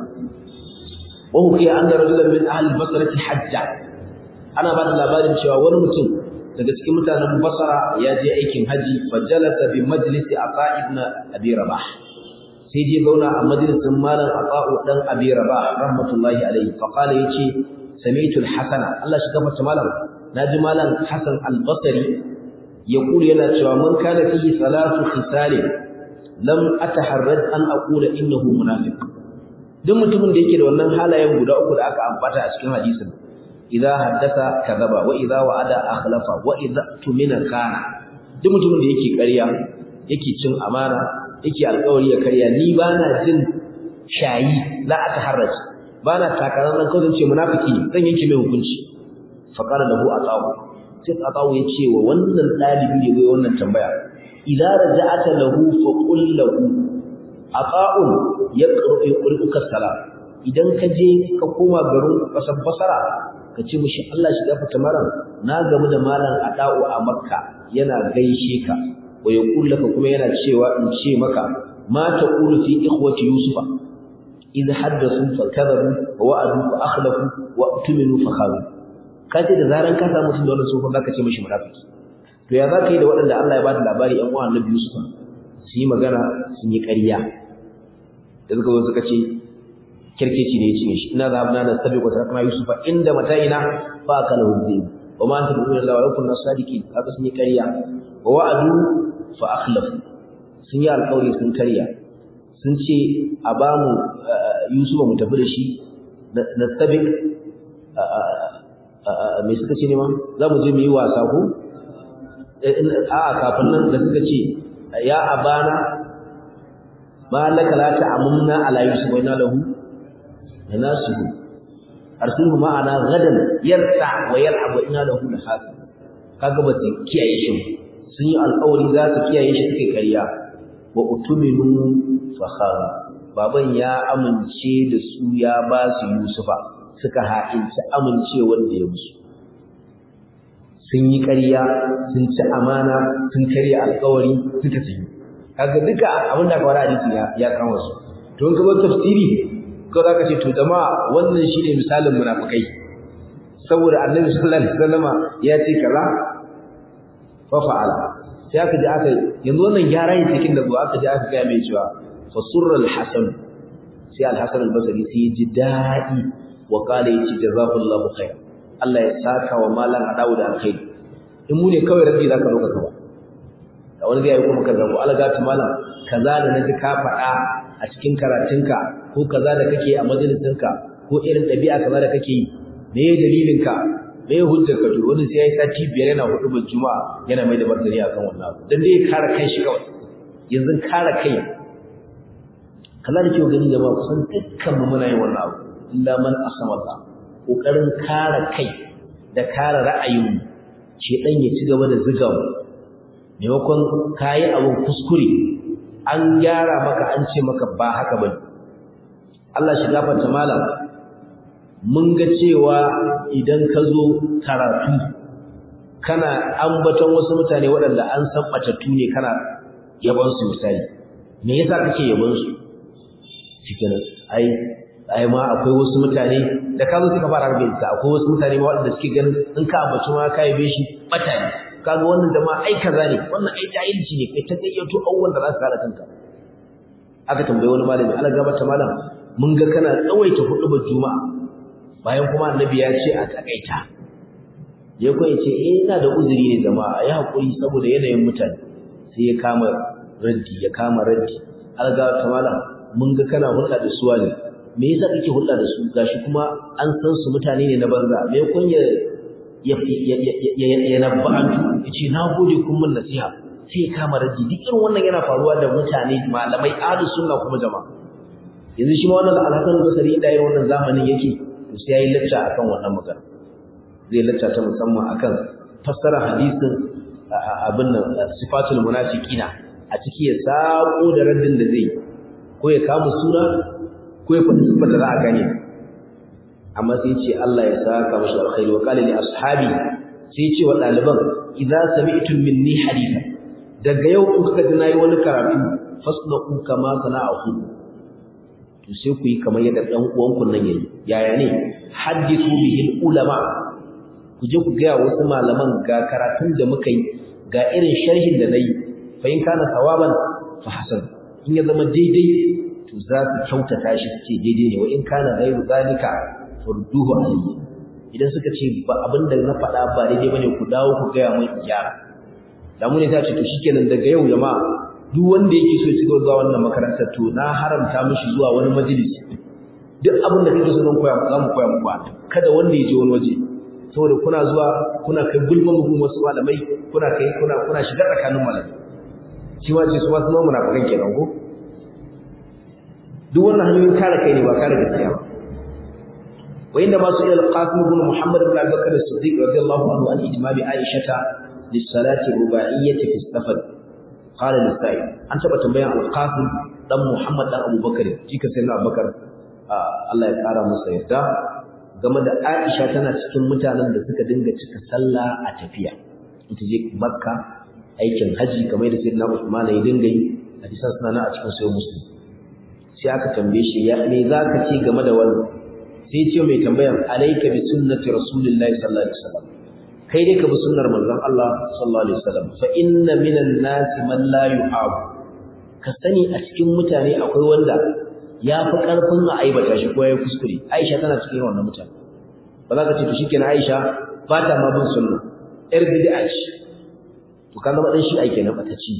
wa hukiya anna rajulan min ahli basrati hajja ana ba da labarin cewa wani mutum daga cikin mutanen basra ya je aikin haji fa jalasa bi majlisi aqa ibn abi rabah sai je zauna a majalisin malam aqa'u dan abi rabah rahmatullahi alayhi fa qala yace sami'tu al-hasana Allah shi gafarta malam naji malam Hasan al-Basri yaqulu yana cewa man kana fihi salatu khisal lam ataharrad an aqula innahu munafiq duk mutumin da yake da wannan halayen guda uku da aka ambata a cikin hadisin idza haddatha kadhaba wa idza wa'ada akhlafa wa idza tumina kana duk mutumin da yake ƙarya yake cin amana yake alƙawari ya karya ni bana jin shayi la ataharraj bana takarar nan kawai ce munafiki zan yanke mai hukunci fa qala lahu atawu sai atawu ya ce wa wannan dalibi da yayi wannan tambaya idza raja'ata lahu fa qul lahu ata'un yaqra'u yaqra'uka salam idan ka je ka koma garin kasar basara ka ce mishi Allah shi gafarta malam na gamu da malam ada'u a makka yana gaishe ka wa yaqul laka kuma yana cewa in ce maka ma taqulu fi ikhwati yusufa إذ حدثوا فكذبوا ووعدوا فأخلفوا وأتمنوا فخانوا kace da zaran ka samu mutum da wannan sufan zaka ce mishi munafiki to ya zaka yi da waɗanda Allah ya bada labari ɗan uwan Annabi Yusuf su yi magana sun yi ƙarya da suka zo suka ce kirkeci ne ya cinye shi ina zahabna na sabi wa tarakna Yusuf inda mata'ina fa akala hudayb wa ma anta bi'min Allah wa kunna sadiqin haka sun yi ƙarya wa wa'adu fa akhlafu sun yi alƙawari sun karya sun ce a ba mu Yusufa mu tafi da shi na sabik mai suka ce ne ma za mu je mu yi wasa ko a kafin nan da suka ce ya abana ma laka la ta'amuna ala yusuf wa inna lahu lanasihu arsilhu ma'ana gadan yarta wa yal'ab wa inna lahu lahasib kaga ba su kiyaye shi sun yi alƙawari za su kiyaye shi suke karya wa utuminu fakhara baban ya amince da su ya ba su Yusufa suka ha'inci amincewar da ya musu sun yi ƙarya sun ci amana sun karya alƙawari suka ci kaga duka abin da aka wara hadisi ya ya kama su to in ka zo tafsiri ko za ka ce to jama'a wannan shine misalin munafikai saboda annabi sallallahu alaihi wasallama ya ce kaza fa fa'ala sai aka ji aka yanzu wannan gyara ne cikin da zuwa aka ji aka ga mai cewa fasurra al-hasan sai al-hasan al-basri sai ji dadi wa kala yace jazakallahu khair Allah ya saka wa malan adawu da alkhair in mu ne kawai rabbi zaka roka kawa da wani zai yi kuma kaza ko Allah ga malam kaza da naji ka faɗa a cikin karatunka ko kaza da kake a majalisinka ko irin ɗabi'a kaza da kake yi me dalilinka me hujjar ka to wani sai yayi sati biyar yana hudu ban juma'a yana mai da martani akan wannan abu dan dai kare kai shi kawai yanzu kare kai kaza da ke gani jama'a kusan dukkan mu muna yin wannan abu illa man asama Allah kokarin kare kai da kare ra'ayin shedan ya ci gaba da zuga mu maimakon kayi abun kuskure an gyara maka an ce maka ba haka bane Allah shi gafarta malam mun ga cewa idan ka zo karatu kana ambaton wasu mutane waɗanda an san batattu ne kana yabon su misali me yasa kake yabon su cikin ai ai ma akwai wasu mutane da ka zo suka fara harbe ta akwai wasu mutane ma waɗanda suke ganin in ka ambaci ma ka yabe shi bata ne kaga wannan da ma ai kaza ne wannan ai jahilci ne kai ta gayyato abubuwan da za su kare kanka aka tambayi wani malami Allah gabata malam mun ga kana tsawaita hudubar juma'a bayan kuma annabi ya ce a takaita ya kuma ce eh ina da uzuri ne jama'a ya hakuri saboda yanayin mutane sai ya kama raddi ya kama raddi alga ta malam mun ga kana hulɗa da su ne me yasa kake hulɗa da su gashi kuma an san su mutane ne na banza me kun ya ya ya ya nabba'antu yace na gode kun mun nasiha sai ya kama raddi duk irin wannan yana faruwa da mutane malamai ahlus sunna kuma jama'a yanzu shi ma wannan alhasan basari da irin wannan zamanin yake to sai yayi lacca akan wannan magana zai lacca ta musamman akan fassara hadisin abin nan sifatul munafiqina a ciki ya sako da raddin da zai ko ya kama suna ko ya faɗi sifar da za a gane amma sai ce Allah ya saka mashi alkhairi wa qala li ashabi sai ce wa ɗaliban idza sami'tum minni haditha daga yau in kuka ji nayi wani karatu fasna'u kama sana'ahu to sai ku yi kamar yadda ɗan uwanku nan yayi yaya ne hadithu bihi ulama ku je ku ga wasu malaman ga karatun da muka yi ga irin sharhin da nayi fa in kana sawaban fa hasan in ya zama daidai to za su kyautata shi su ce daidai ne wa in kana ghairu zalika furduhu alayhi idan suka ce ba abin da na faɗa ba daidai bane ku dawo ku gaya mun gyara da mu ne ta ce to shikenan daga yau jama'a duk wanda yake so ya ci zuwa wannan makarantar to na haramta mishi zuwa wani majalisi duk abin da kake so zan koya za mu koya muku kada wanda ya je wani waje saboda kuna zuwa kuna kai gulman mu wasu malamai kuna kai kuna kuna shiga tsakanin malamai shi ma ce su ma sun zama munafikan kenan ko duk wannan hanyoyin kare kai ne ba kare gaskiya ba wa inda ma su ila al-qasim ibn muhammad ibn abubakar as-siddiq radiyallahu anhu an ijma bi aisha lis-salati ruba'iyyati fi safar qala lis-sa'id an taba tambayan al-qasim dan muhammad dan abubakar jika sai na abubakar Allah ya kara masa yarda game da aisha tana cikin mutanen da suka dinga cika sallah a tafiya in ta je makka aikin haji kamar da sayyidina usman ya dinga yi hadisan suna nan a cikin sahih muslim sai aka tambaye shi ya me zaka ce game da wannan sai ce mai tambayan alayka bi sunnati rasulillahi sallallahu alaihi wasallam kai dai ka bi sunnar manzon Allah sallallahu alaihi wasallam fa inna minan nasi man la yuhab ka sani a cikin mutane akwai wanda ya fi karfin a aibata shi ko ya kuskure Aisha tana cikin wannan mutane ba za ka ce to shikenan Aisha ba ta ma bin sunna yar bid'a ce to ka zama dan shi ai kenan bata ci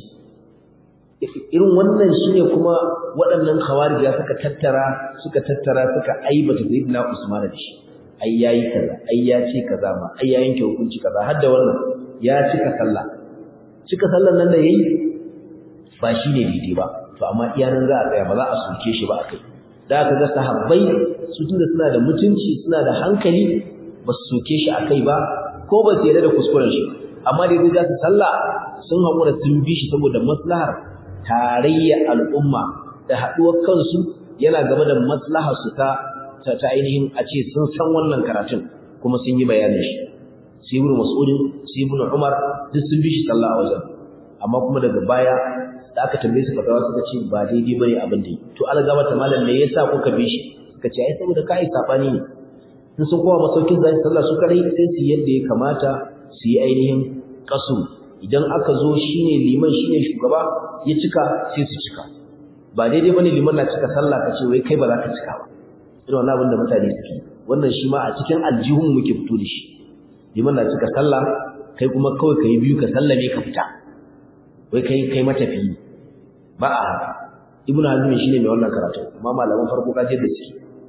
irin wannan shine kuma waɗannan khawarija suka tattara suka tattara suka aibata sayyidina Usman da shi ai yayi kaza ai ya ce kaza ma ai ya yanke hukunci kaza har da wannan ya cika sallah cika sallan nan da yayi ba shine daidai ba to amma iya nan za a tsaya ba za a soke shi ba akai da aka ga sahabbai su tunda suna da mutunci suna da hankali ba su soke shi akai ba ko ba su yarda da kuskuren shi amma da yanzu za su sallah sun haƙura sun bi shi saboda maslahar tarayyar al'umma da haɗuwar kansu yana game da maslahar su ta ta ainihin a ce sun san wannan karatun kuma sun yi bayanin shi sai ibn mas'udin sai ibn umar duk sun bi shi sallah a wajen amma kuma daga baya da aka tambaye su fatawa suka ce ba daidai bane abin da to algaba ta malam me yasa kuka bi shi suka ce ai saboda kai sabani ne in sun kowa masaukin zai sallah su kadai sai su yadda ya kamata su yi ainihin kasu idan aka zo shine liman shine shugaba ya cika sai su cika ba daidai bane liman na cika sallah ka ce wai kai ba za ka cika ba irin wannan abin da mutane suke wannan shi ma a cikin aljihun muke fito da shi liman na cika sallah kai kuma kawai kai biyu ka sallame ka fita wai kai kai matafiyi ba a haka ibnu hazmi shine mai wannan karatu amma malaman farko ka je da shi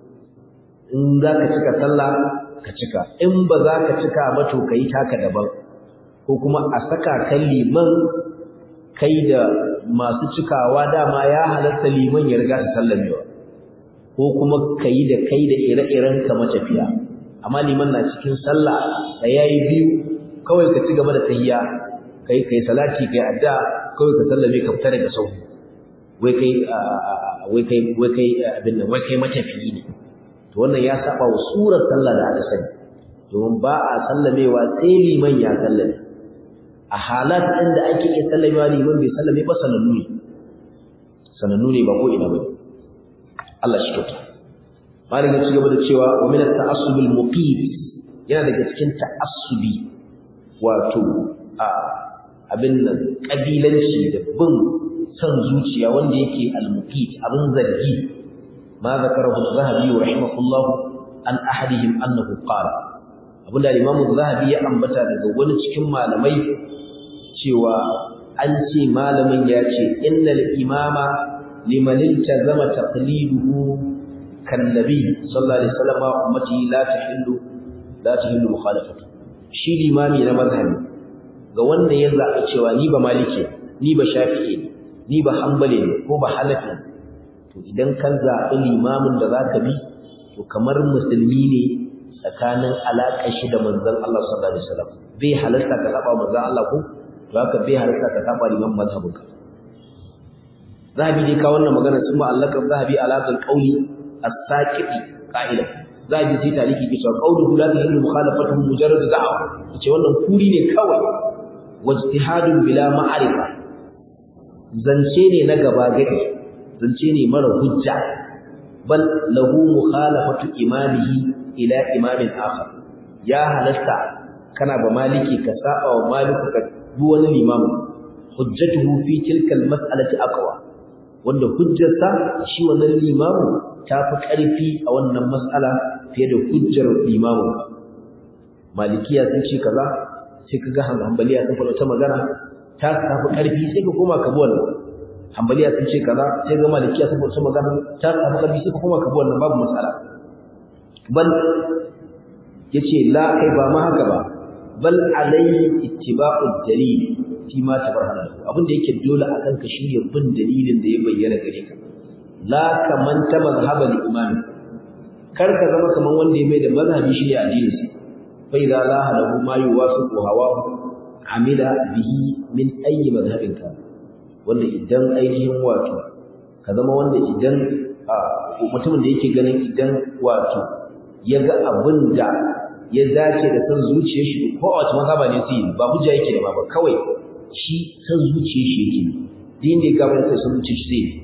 in za ka cika sallah ka cika in ba za ka cika ba to kai taka daban ko kuma a saka kan liman kai da masu cikawa dama ya halatta liman ya riga su sallamewa ko kuma kai da kai da ire-iren ka matafiya amma liman na cikin sallah da yayi biyu kawai ka ci gaba da tahiyya kai kai salati kai adda kawai ka sallame ka fita daga sau wai kai wai kai wai kai abin nan wai kai matafiyi ne to wannan ya saba wa surar sallah da aka sani domin ba a sallamewa sai liman ya sallame a halat ɗin da ake iya sallamewa liman bai sallame ba sanannu ne sanannu ne ba ko ina ba Allah shi kyauta malam ya ci gaba da cewa wa min at-ta'assub al-muqim yana daga cikin ta'assubi wato a abin nan kabilanci da bin san zuciya wanda yake al-muqit abin zargi ma zakarahu az-zahabi rahimahullah an ahadihim annahu qala abinda al-imam az-zahabi ya ambata daga wani cikin malamai cewa an ce malamin ya ce innal imama liman iltazama taqliduhu kan nabi sallallahu alaihi wasallam ummati la tahillu la tahillu mukhalafatu shi limami na mazhabi ga wanda ya zaɓi cewa ni ba maliki ni ba shafi'i ne ni ba hanbali ne ko ba hanafi to idan ka zaɓi limamin da zaka bi to kamar musulmi ne tsakanin alaƙar shi da manzon Allah sallallahu alaihi wasallam bai halarta ka saba manzon Allah ko to haka bai halarta ka saba liman mazhabinka zahabi dai ka wannan magana sun ba allaka zahabi alaƙar qauli as-saqiti qa'ila zahabi sai tariki ke cewa qauluhu la tahillu mukhalafatuhu mujarrad da'wa ce wannan kuri ne kawai wajtihadun bila ma'arifa zance ne na gaba gadi zance ne mara hujja bal lahu mukhalafatu imamihi ila imamin akhar ya halasta kana ba maliki ka saba wa maliku ka bi wani limamu hujjatuhu fi tilka almas'alati aqwa wanda hujjarsa shi wannan limamu ta fi ƙarfi a wannan mas'ala fiye da hujjar limamu malikiya sun ce kaza sai ka ga hanbaliya sun faɗa ta magana ta tafi ƙarfi sai ka koma ka bi wannan hanbaliya sun ce kaza sai ga malikiya sun faɗa ta magana ta tafi ƙarfi sai ka koma ka bi wannan babu matsala bal yace la kai ba ma haka ba bal alayhi ittiba'u dalil fi ma tabarhana abin da yake dole akan ka shine bin dalilin da ya bayyana gare ka la kaman ta mazhaba li imam kar ka zama kaman wanda ya mai da mazhabi shi ne addinin sa fa idza la halahu ma yuwafiqu hawa amila bihi min ayi mazhabin ka wanda idan ainihin wato ka zama wanda idan mutumin da yake ganin idan wato ya ga abin da ya dace da san zuciyar shi ko a wata mazhaba ne sai ba hujja yake da ba kawai shi san zuciyar shi yake din da ya gaba da san zuciyar shi zai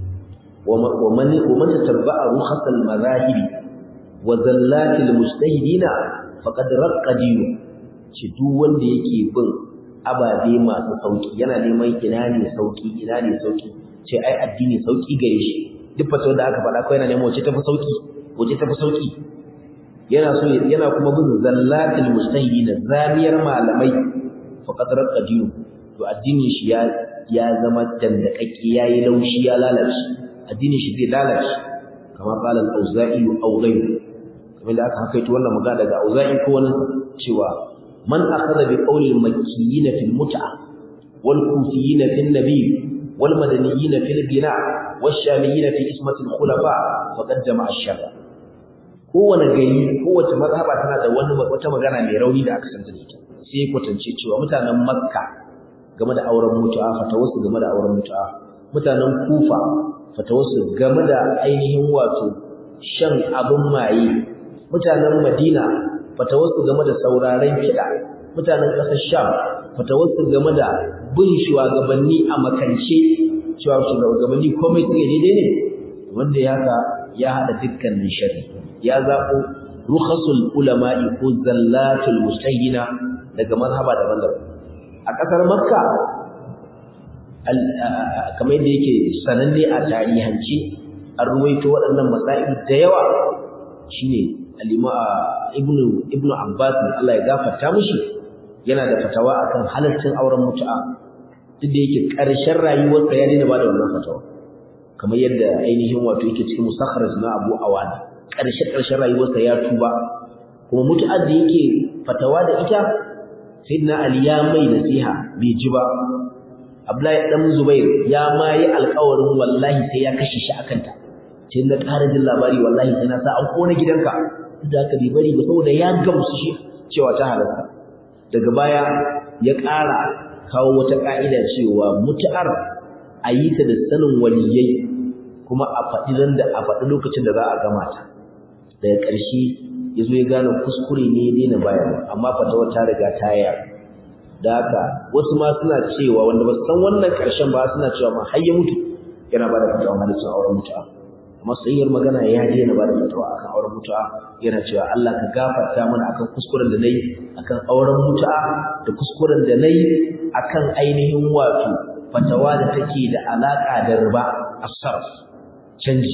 wa man wa man tatabba'a rukhasal madahib wa zallatil mujtahidina faqad raqqa dinu shi duk wanda yake bin ababe masu sauki yana neman ina ne sauki ina ne sauki ce ai addini sauki gare shi duk fatawar da aka faɗa ko yana neman wace tafi sauki wace tafi sauki yana so yana kuma bin zallatul mustahidin zamiyar malamai faqad raqqa dinu to addinin shi ya ya zama dandakakke yayi laushi ya lalace addinin shi zai lalace kamar qala al-auza'i aw ghayru kamar da aka hakaito wannan magana daga auza'i ko wannan cewa man akhadha bi qawli al-makkiyin fi al-mut'a wal kufiyyin fi an-nabiy wal madaniyyin fi al-bina wash-shamiyyin fi ismati al-khulafa faqad jama'a ash-sharra kowane gari kowace mazhaba tana da wani wata magana mai rauni da aka santa da ita sai kwatance cewa mutanen makka game da auren mutu'a fatawarsu game da auren mutu'a mutanen kufa fatawarsu game da ainihin wato shan abin maye mutanen madina fatawarsu game da sauraren kiɗa mutanen ƙasar sham fatawarsu game da bin shugabanni a makance cewa shugabanni komai suke daidai ne wanda ya haka ya haɗa dukkanin shari'a ya zaɓo rukhasul ulama'i ko zallatul mustahina daga mazhaba daban-daban a ƙasar makka kamar yadda yake sananne a tarihanci an ruwaito waɗannan masail da yawa shine alima ibnu ibnu abbas Allah ya gafarta mishi yana da fatawa akan halaccin auren mutu'a duk da yake ƙarshen rayuwarsa ya daina bada wannan fatawa kamar yadda ainihin wato yake cikin musakharaj na Abu Awana ƙarshe ƙarshen rayuwarsa ya tuba kuma mutu'ar da yake fatawa da ita sayyidina Ali ya mai nasiha bai ji ba Abdullahi dan Zubair ya ma yi alƙawarin wallahi sai ya kashe shi akan ta sai na ƙara jin labari wallahi sai na sa an kona gidanka duk da haka bai bari ba saboda ya gamsu shi cewa ta halarta daga baya ya ƙara kawo wata ƙa'ida cewa mutu'ar a yi ta da sanin waliyai kuma a faɗi nan da a faɗi lokacin da za a gama ta daga ƙarshe ya zo ya gane kuskure ne ya daina bayarwa amma fatawar ta riga ta yaro da haka wasu ma suna cewa wanda ba su san wannan ƙarshen ba suna cewa ma har ya mutu yana ba da fatawar halittar auren mutu'a amma sayyar magana ya daina ba da fatawa akan auren mutu'a yana cewa Allah ka gafarta mana akan kuskuren da nayi akan auren mutu'a da kuskuren da nayi akan ainihin wato fatawa da take da alaka da riba as-sarf canji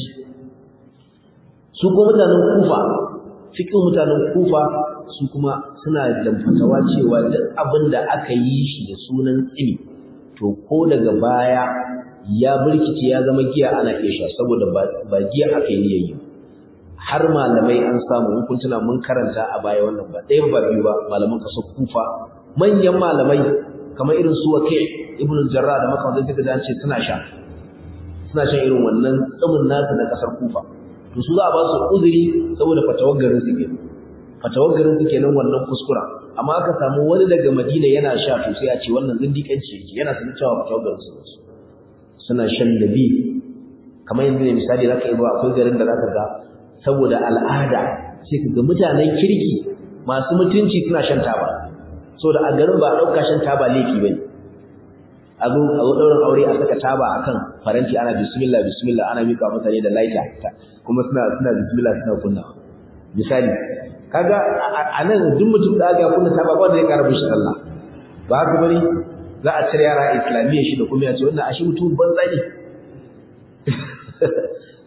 su kuma mutanen kufa fikin mutanen kufa su kuma suna da fatawa cewa duk abin da aka yi shi da sunan tsimi to ko daga baya ya birkice ya zama giya ana iya sha saboda ba giya aka yi yayi har malamai an samu in kun tuna mun karanta a baya wannan ba ɗaya ba biyu ba malaman kasar kufa manyan malamai kamar irin su wake ibnu jarra da makamantan suka ji an ce suna sha suna shan irin wannan tsumin nasu na kasar kufa to su za a ba su uzuri saboda fatawar garin su kenan fatawar garin su kenan wannan kuskura amma aka samu wani daga madina yana sha to sai a ce wannan zindiƙanci yake yana sanin cewa fatawar garin su suna shan dabi kamar yanzu ne misali zaka yi ba akwai garin da zaka ga saboda al'ada sai ka ga mutanen kirki masu mutunci suna shan taba saboda a garin ba a ɗauka shan taba laifi bane a zo a zo ɗaurin aure a saka taba akan faranti ana bismillah bismillah ana mika mutane da laita kuma suna suna bismillah suna kunna misali kaga a nan duk mutum da aka kunna taba ba da ya karabu shi sallah ba haka bane za a cire yara islamiyya shi da kuma ya ce wannan ashe mutum banza ne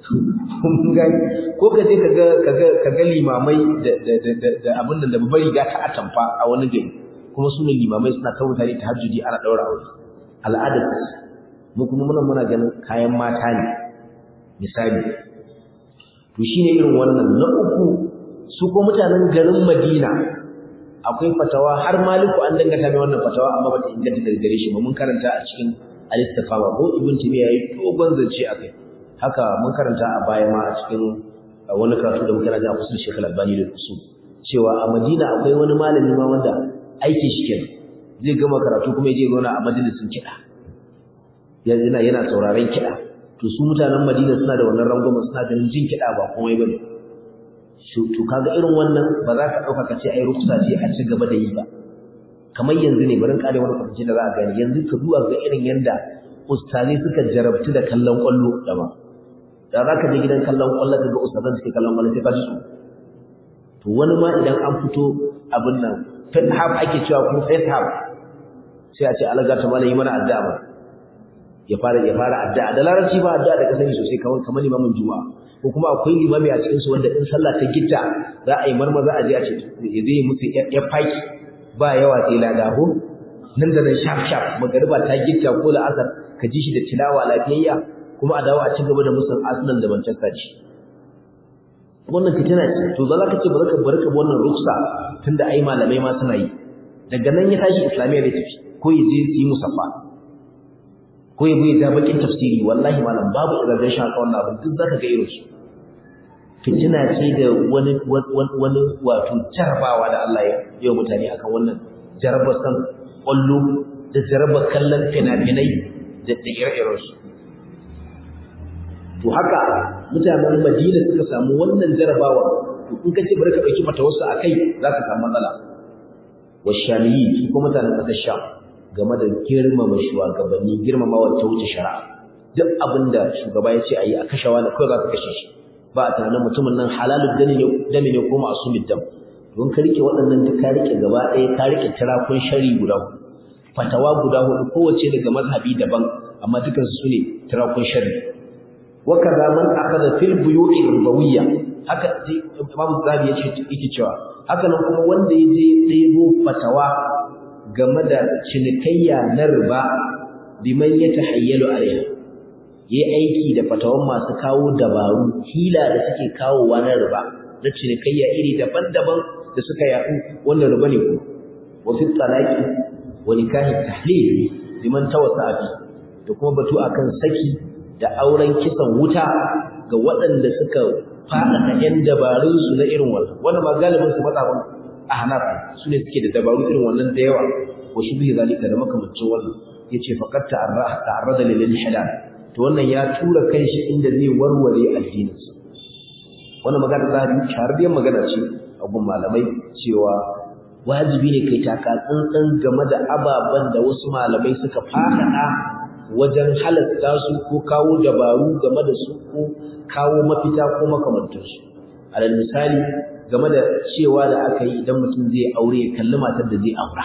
ko ka je ka ga limamai da abin da babbar riga ta atamfa a wani gari kuma su ne limamai suna ta mutane ta hajjuji ana ɗaura aure al'adar mu kuma muna muna ganin kayan mata ne misali to shine irin wannan na uku su ko mutanen garin Madina akwai fatawa har Maliku an dangata mai wannan fatawa amma bata inganta daga gare shi ba mun karanta a cikin al-istifama ko Ibn Taymiyyah yayi dogon zance akai haka mun karanta a baya ma a cikin wani karatu da muka raja a usul Sheikh Al-Albani da usul cewa a Madina akwai wani malami ma wanda aikin shi kenan zai gama karatu kuma ya je zauna a majalisin kiɗa yana yana sauraron kiɗa to su mutanen Madina suna da wannan rangwamen suna ganin jin kiɗa ba komai bane to kaga irin wannan ba za ka ɗauka ka ce ai ruksa ce a ci gaba da yi ba kamar yanzu ne bari kare wani kwanci da za a gani yanzu ka duba ga irin yanda ustazai suka jarabtu da kallon kwallo da ba da za ka je gidan kallon kwallo ka ga ustazan suke kallon kwallo sai ka ji su to wani ma idan an fito abin nan fifth half ake cewa ko first half sai a ce alaga ta malami mana addu'a ba ya fara ya fara addu'a da larabci ba addu'a da ka sani sosai kamar kamar limamin juma'a ko kuma akwai limami a cikin su wanda in sallah ta gitta za a yi marmaza a je a ce ya zai musu ya faki ba yawa sai ladahu nan da nan shaf shaf magariba ta gitta ko la'asar ka ji shi da tilawa lafiyayya kuma a dawo a ci gaba da musun Arsenal da Manchester ce wannan fitina ce to za ka ce barka barka wannan ruksa tunda ai malamai ma suna yi daga nan ya tashi islamiyya da tafi ko ya je yi musaffa ko ya bai da bakin tafsiri wallahi malam babu irin shi haka wannan abin duk zaka ga irin su fitina ce da wani wani wato jarabawa da Allah ya yi mutane akan wannan jarabar san kwallo da jarabar kallon fina-finai da ire-iren su to haka mutanen Madina suka samu wannan jarabawa to in ka ce bari ka dauki mata wasu akai za ka samu matsala wa shamiyi ko mutanen ƙasar Sham game da girmama shugabanni girmamawa ta wuce shari'a duk abinda shugaba ya ce ayi a kashe wani kawai za ka kashe shi ba a tunanin mutumin nan halalul dami ne dami ne ko ma'sumid dam don ka rike waɗannan duk ka rike gaba ɗaya ka rike tirakun shari guda hudu fatawa guda hudu kowace daga mazhabi daban amma dukansu su ne tirakun shari wakaza man akhadha fil buyu'i ribawiyya haka Imam Zabi yace yake cewa haka nan kuma wanda yaje ɗebo fatawa game da cinikayya na riba biman yatahayyalu alaiha yayi aiki da fatawan masu kawo dabaru hila da suke kawowa na riba na cinikayya iri daban-daban da suka yaɗu wanda riba ne ko wa fi talaqi wa nikahi tahlil liman tawassa'a fi da kuma batu akan saki da auren kisan wuta ga waɗanda suka faɗaɗa ‘yan dabarunsu na irin wannan wannan ma galibin su matsafin a hanar su ne suke da dabaru irin wannan da yawa ko shi bihi zalika da makamancin wannan ya ce faƙar ta'arrada lilin halal to wannan ya tura kan shi inda zai warware addininsa wannan magana za a shahararriyar magana ce a gun malamai cewa wajibi ne kai taka tsantsan game da ababen da wasu malamai suka faɗaɗa wajen halatta su ko kawo dabaru game da su ko kawo mafita ko makamantarsu alal misali game da cewa da aka yi idan mutum zai aure ya kalli matar da zai aura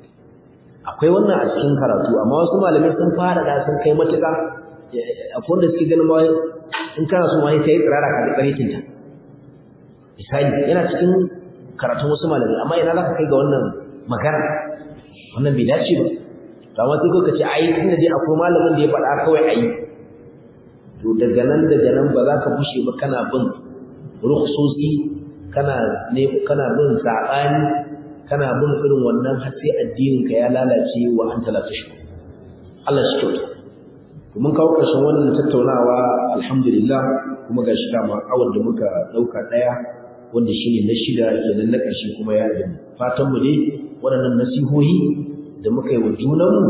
akwai wannan a cikin karatu amma wasu malamai sun fara da sun kai matuƙa akwai wanda suke ganin ma in kana so ma sai tsirara ka da tsarikinta misali yana cikin karatun wasu malamai amma ina za ka kai ga wannan magana wannan bai dace ba to amma sai ka ce ai tunda dai akwai malamin da ya faɗa kawai ai to daga nan daga nan ba za ka bushe ba kana bin rukhsosi kana ne kana bin sabani kana bin irin wannan har sai addinin ka ya lalace wa anta la tashku Allah shi kyauta to mun kawo ƙarshen wannan tattaunawa alhamdulillah kuma gashi dama awar da muka dauka daya wanda shine na shida kenan na ƙarshe kuma ya yi fatan mu dai waɗannan nasihohi da muka yi wa junanmu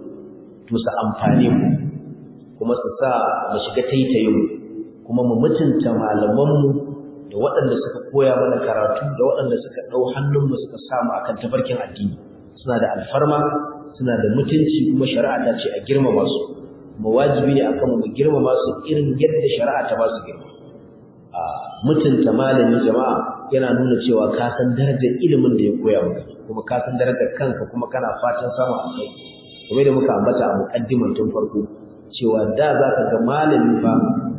to su amfane mu kuma su sa mu shiga taitayin kuma mu mutunta malamanmu da waɗanda suka koya mana karatu da waɗanda suka ɗau hannunmu suka samu akan tafarkin addini suna da alfarma suna da mutunci kuma shari'a ta ce a girmama su kuma wajibi ne akan mu girmama su irin yadda shari'a ta ba su girma a mutunta malami jama'a yana nuna cewa ka san darajar ilimin da ya koya maka kuma ka san darajar kanka kuma kana fatan samun alkhairi kamar da muka ambata a muqaddiman tun farko cewa da za ka ga malami fa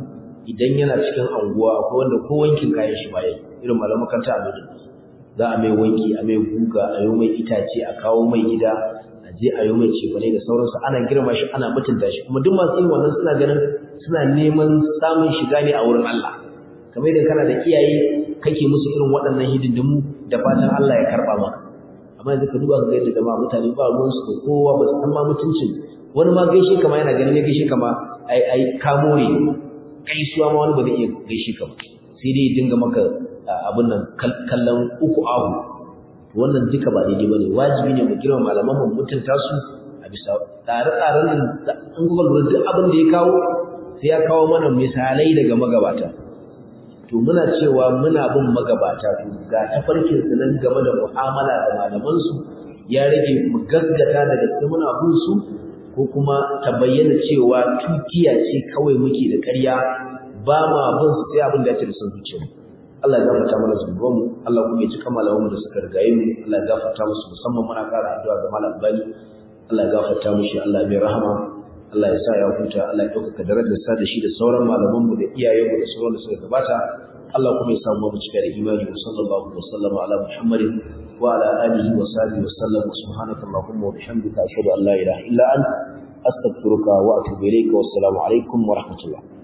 idan yana cikin anguwa akwai wanda ko wankin kayan shi baya irin malaman makaranta a Madina za a mai wanki a mai guga a yi mai itace a kawo mai gida a je a yi mai cefane da sauransu ana girma shi ana mutunta shi kuma duk masu yin wannan suna ganin suna neman samun shiga ne a wurin Allah kamar idan kana da iyaye kake musu irin waɗannan hidindimu da fatan Allah ya karɓa maka amma yanzu ka duba ka ga yadda jama'a mutane ba ruwansu da kowa ba su san ma mutuncin wani ma gaishe kama yana ganin ya gaishe kama ai ai kamo ne gaisuwa ma wani ba zai iya gaishe ka ba sai dai dinga maka abin nan kallon uku ahu wannan duka ba daidai bane wajibi ne mu girma malaman mu mutunta su a bisa tsare-tsaren nan an kuka lura duk abin da ya kawo sai ya kawo mana misalai daga magabata to muna cewa muna bin magabata to ga tafarkin su nan game da mu'amala da malaman su ya rage mu gaggata daga cikin muna bin su ko kuma ta bayyana cewa tukiya ce kawai muke da ƙarya ba ma bin su sai abin da ya ce da son zuciyarmu Allah ya gafarta mana zunubanmu Allah kuma ya cika malamanmu da suka rigaye mu Allah ya gafarta musu musamman muna ƙara addu'a ga malam Bani Allah ya gafarta mushi Allah ya mai rahama Allah ya sa ya huta Allah ya ɗaukaka darajar sa da shi da sauran malamanmu da iyayenmu da sauran da suka gabata Allah kuma ya samu mu cika da imani wa sallallahu wa sallama ala Muhammadin wa ala alihi wa sahbihi wa sallam subhanaka allahumma wa bihamdika ashhadu an la ilaha illa anta astaghfiruka wa atubu ilayka wa assalamu alaikum wa rahmatullah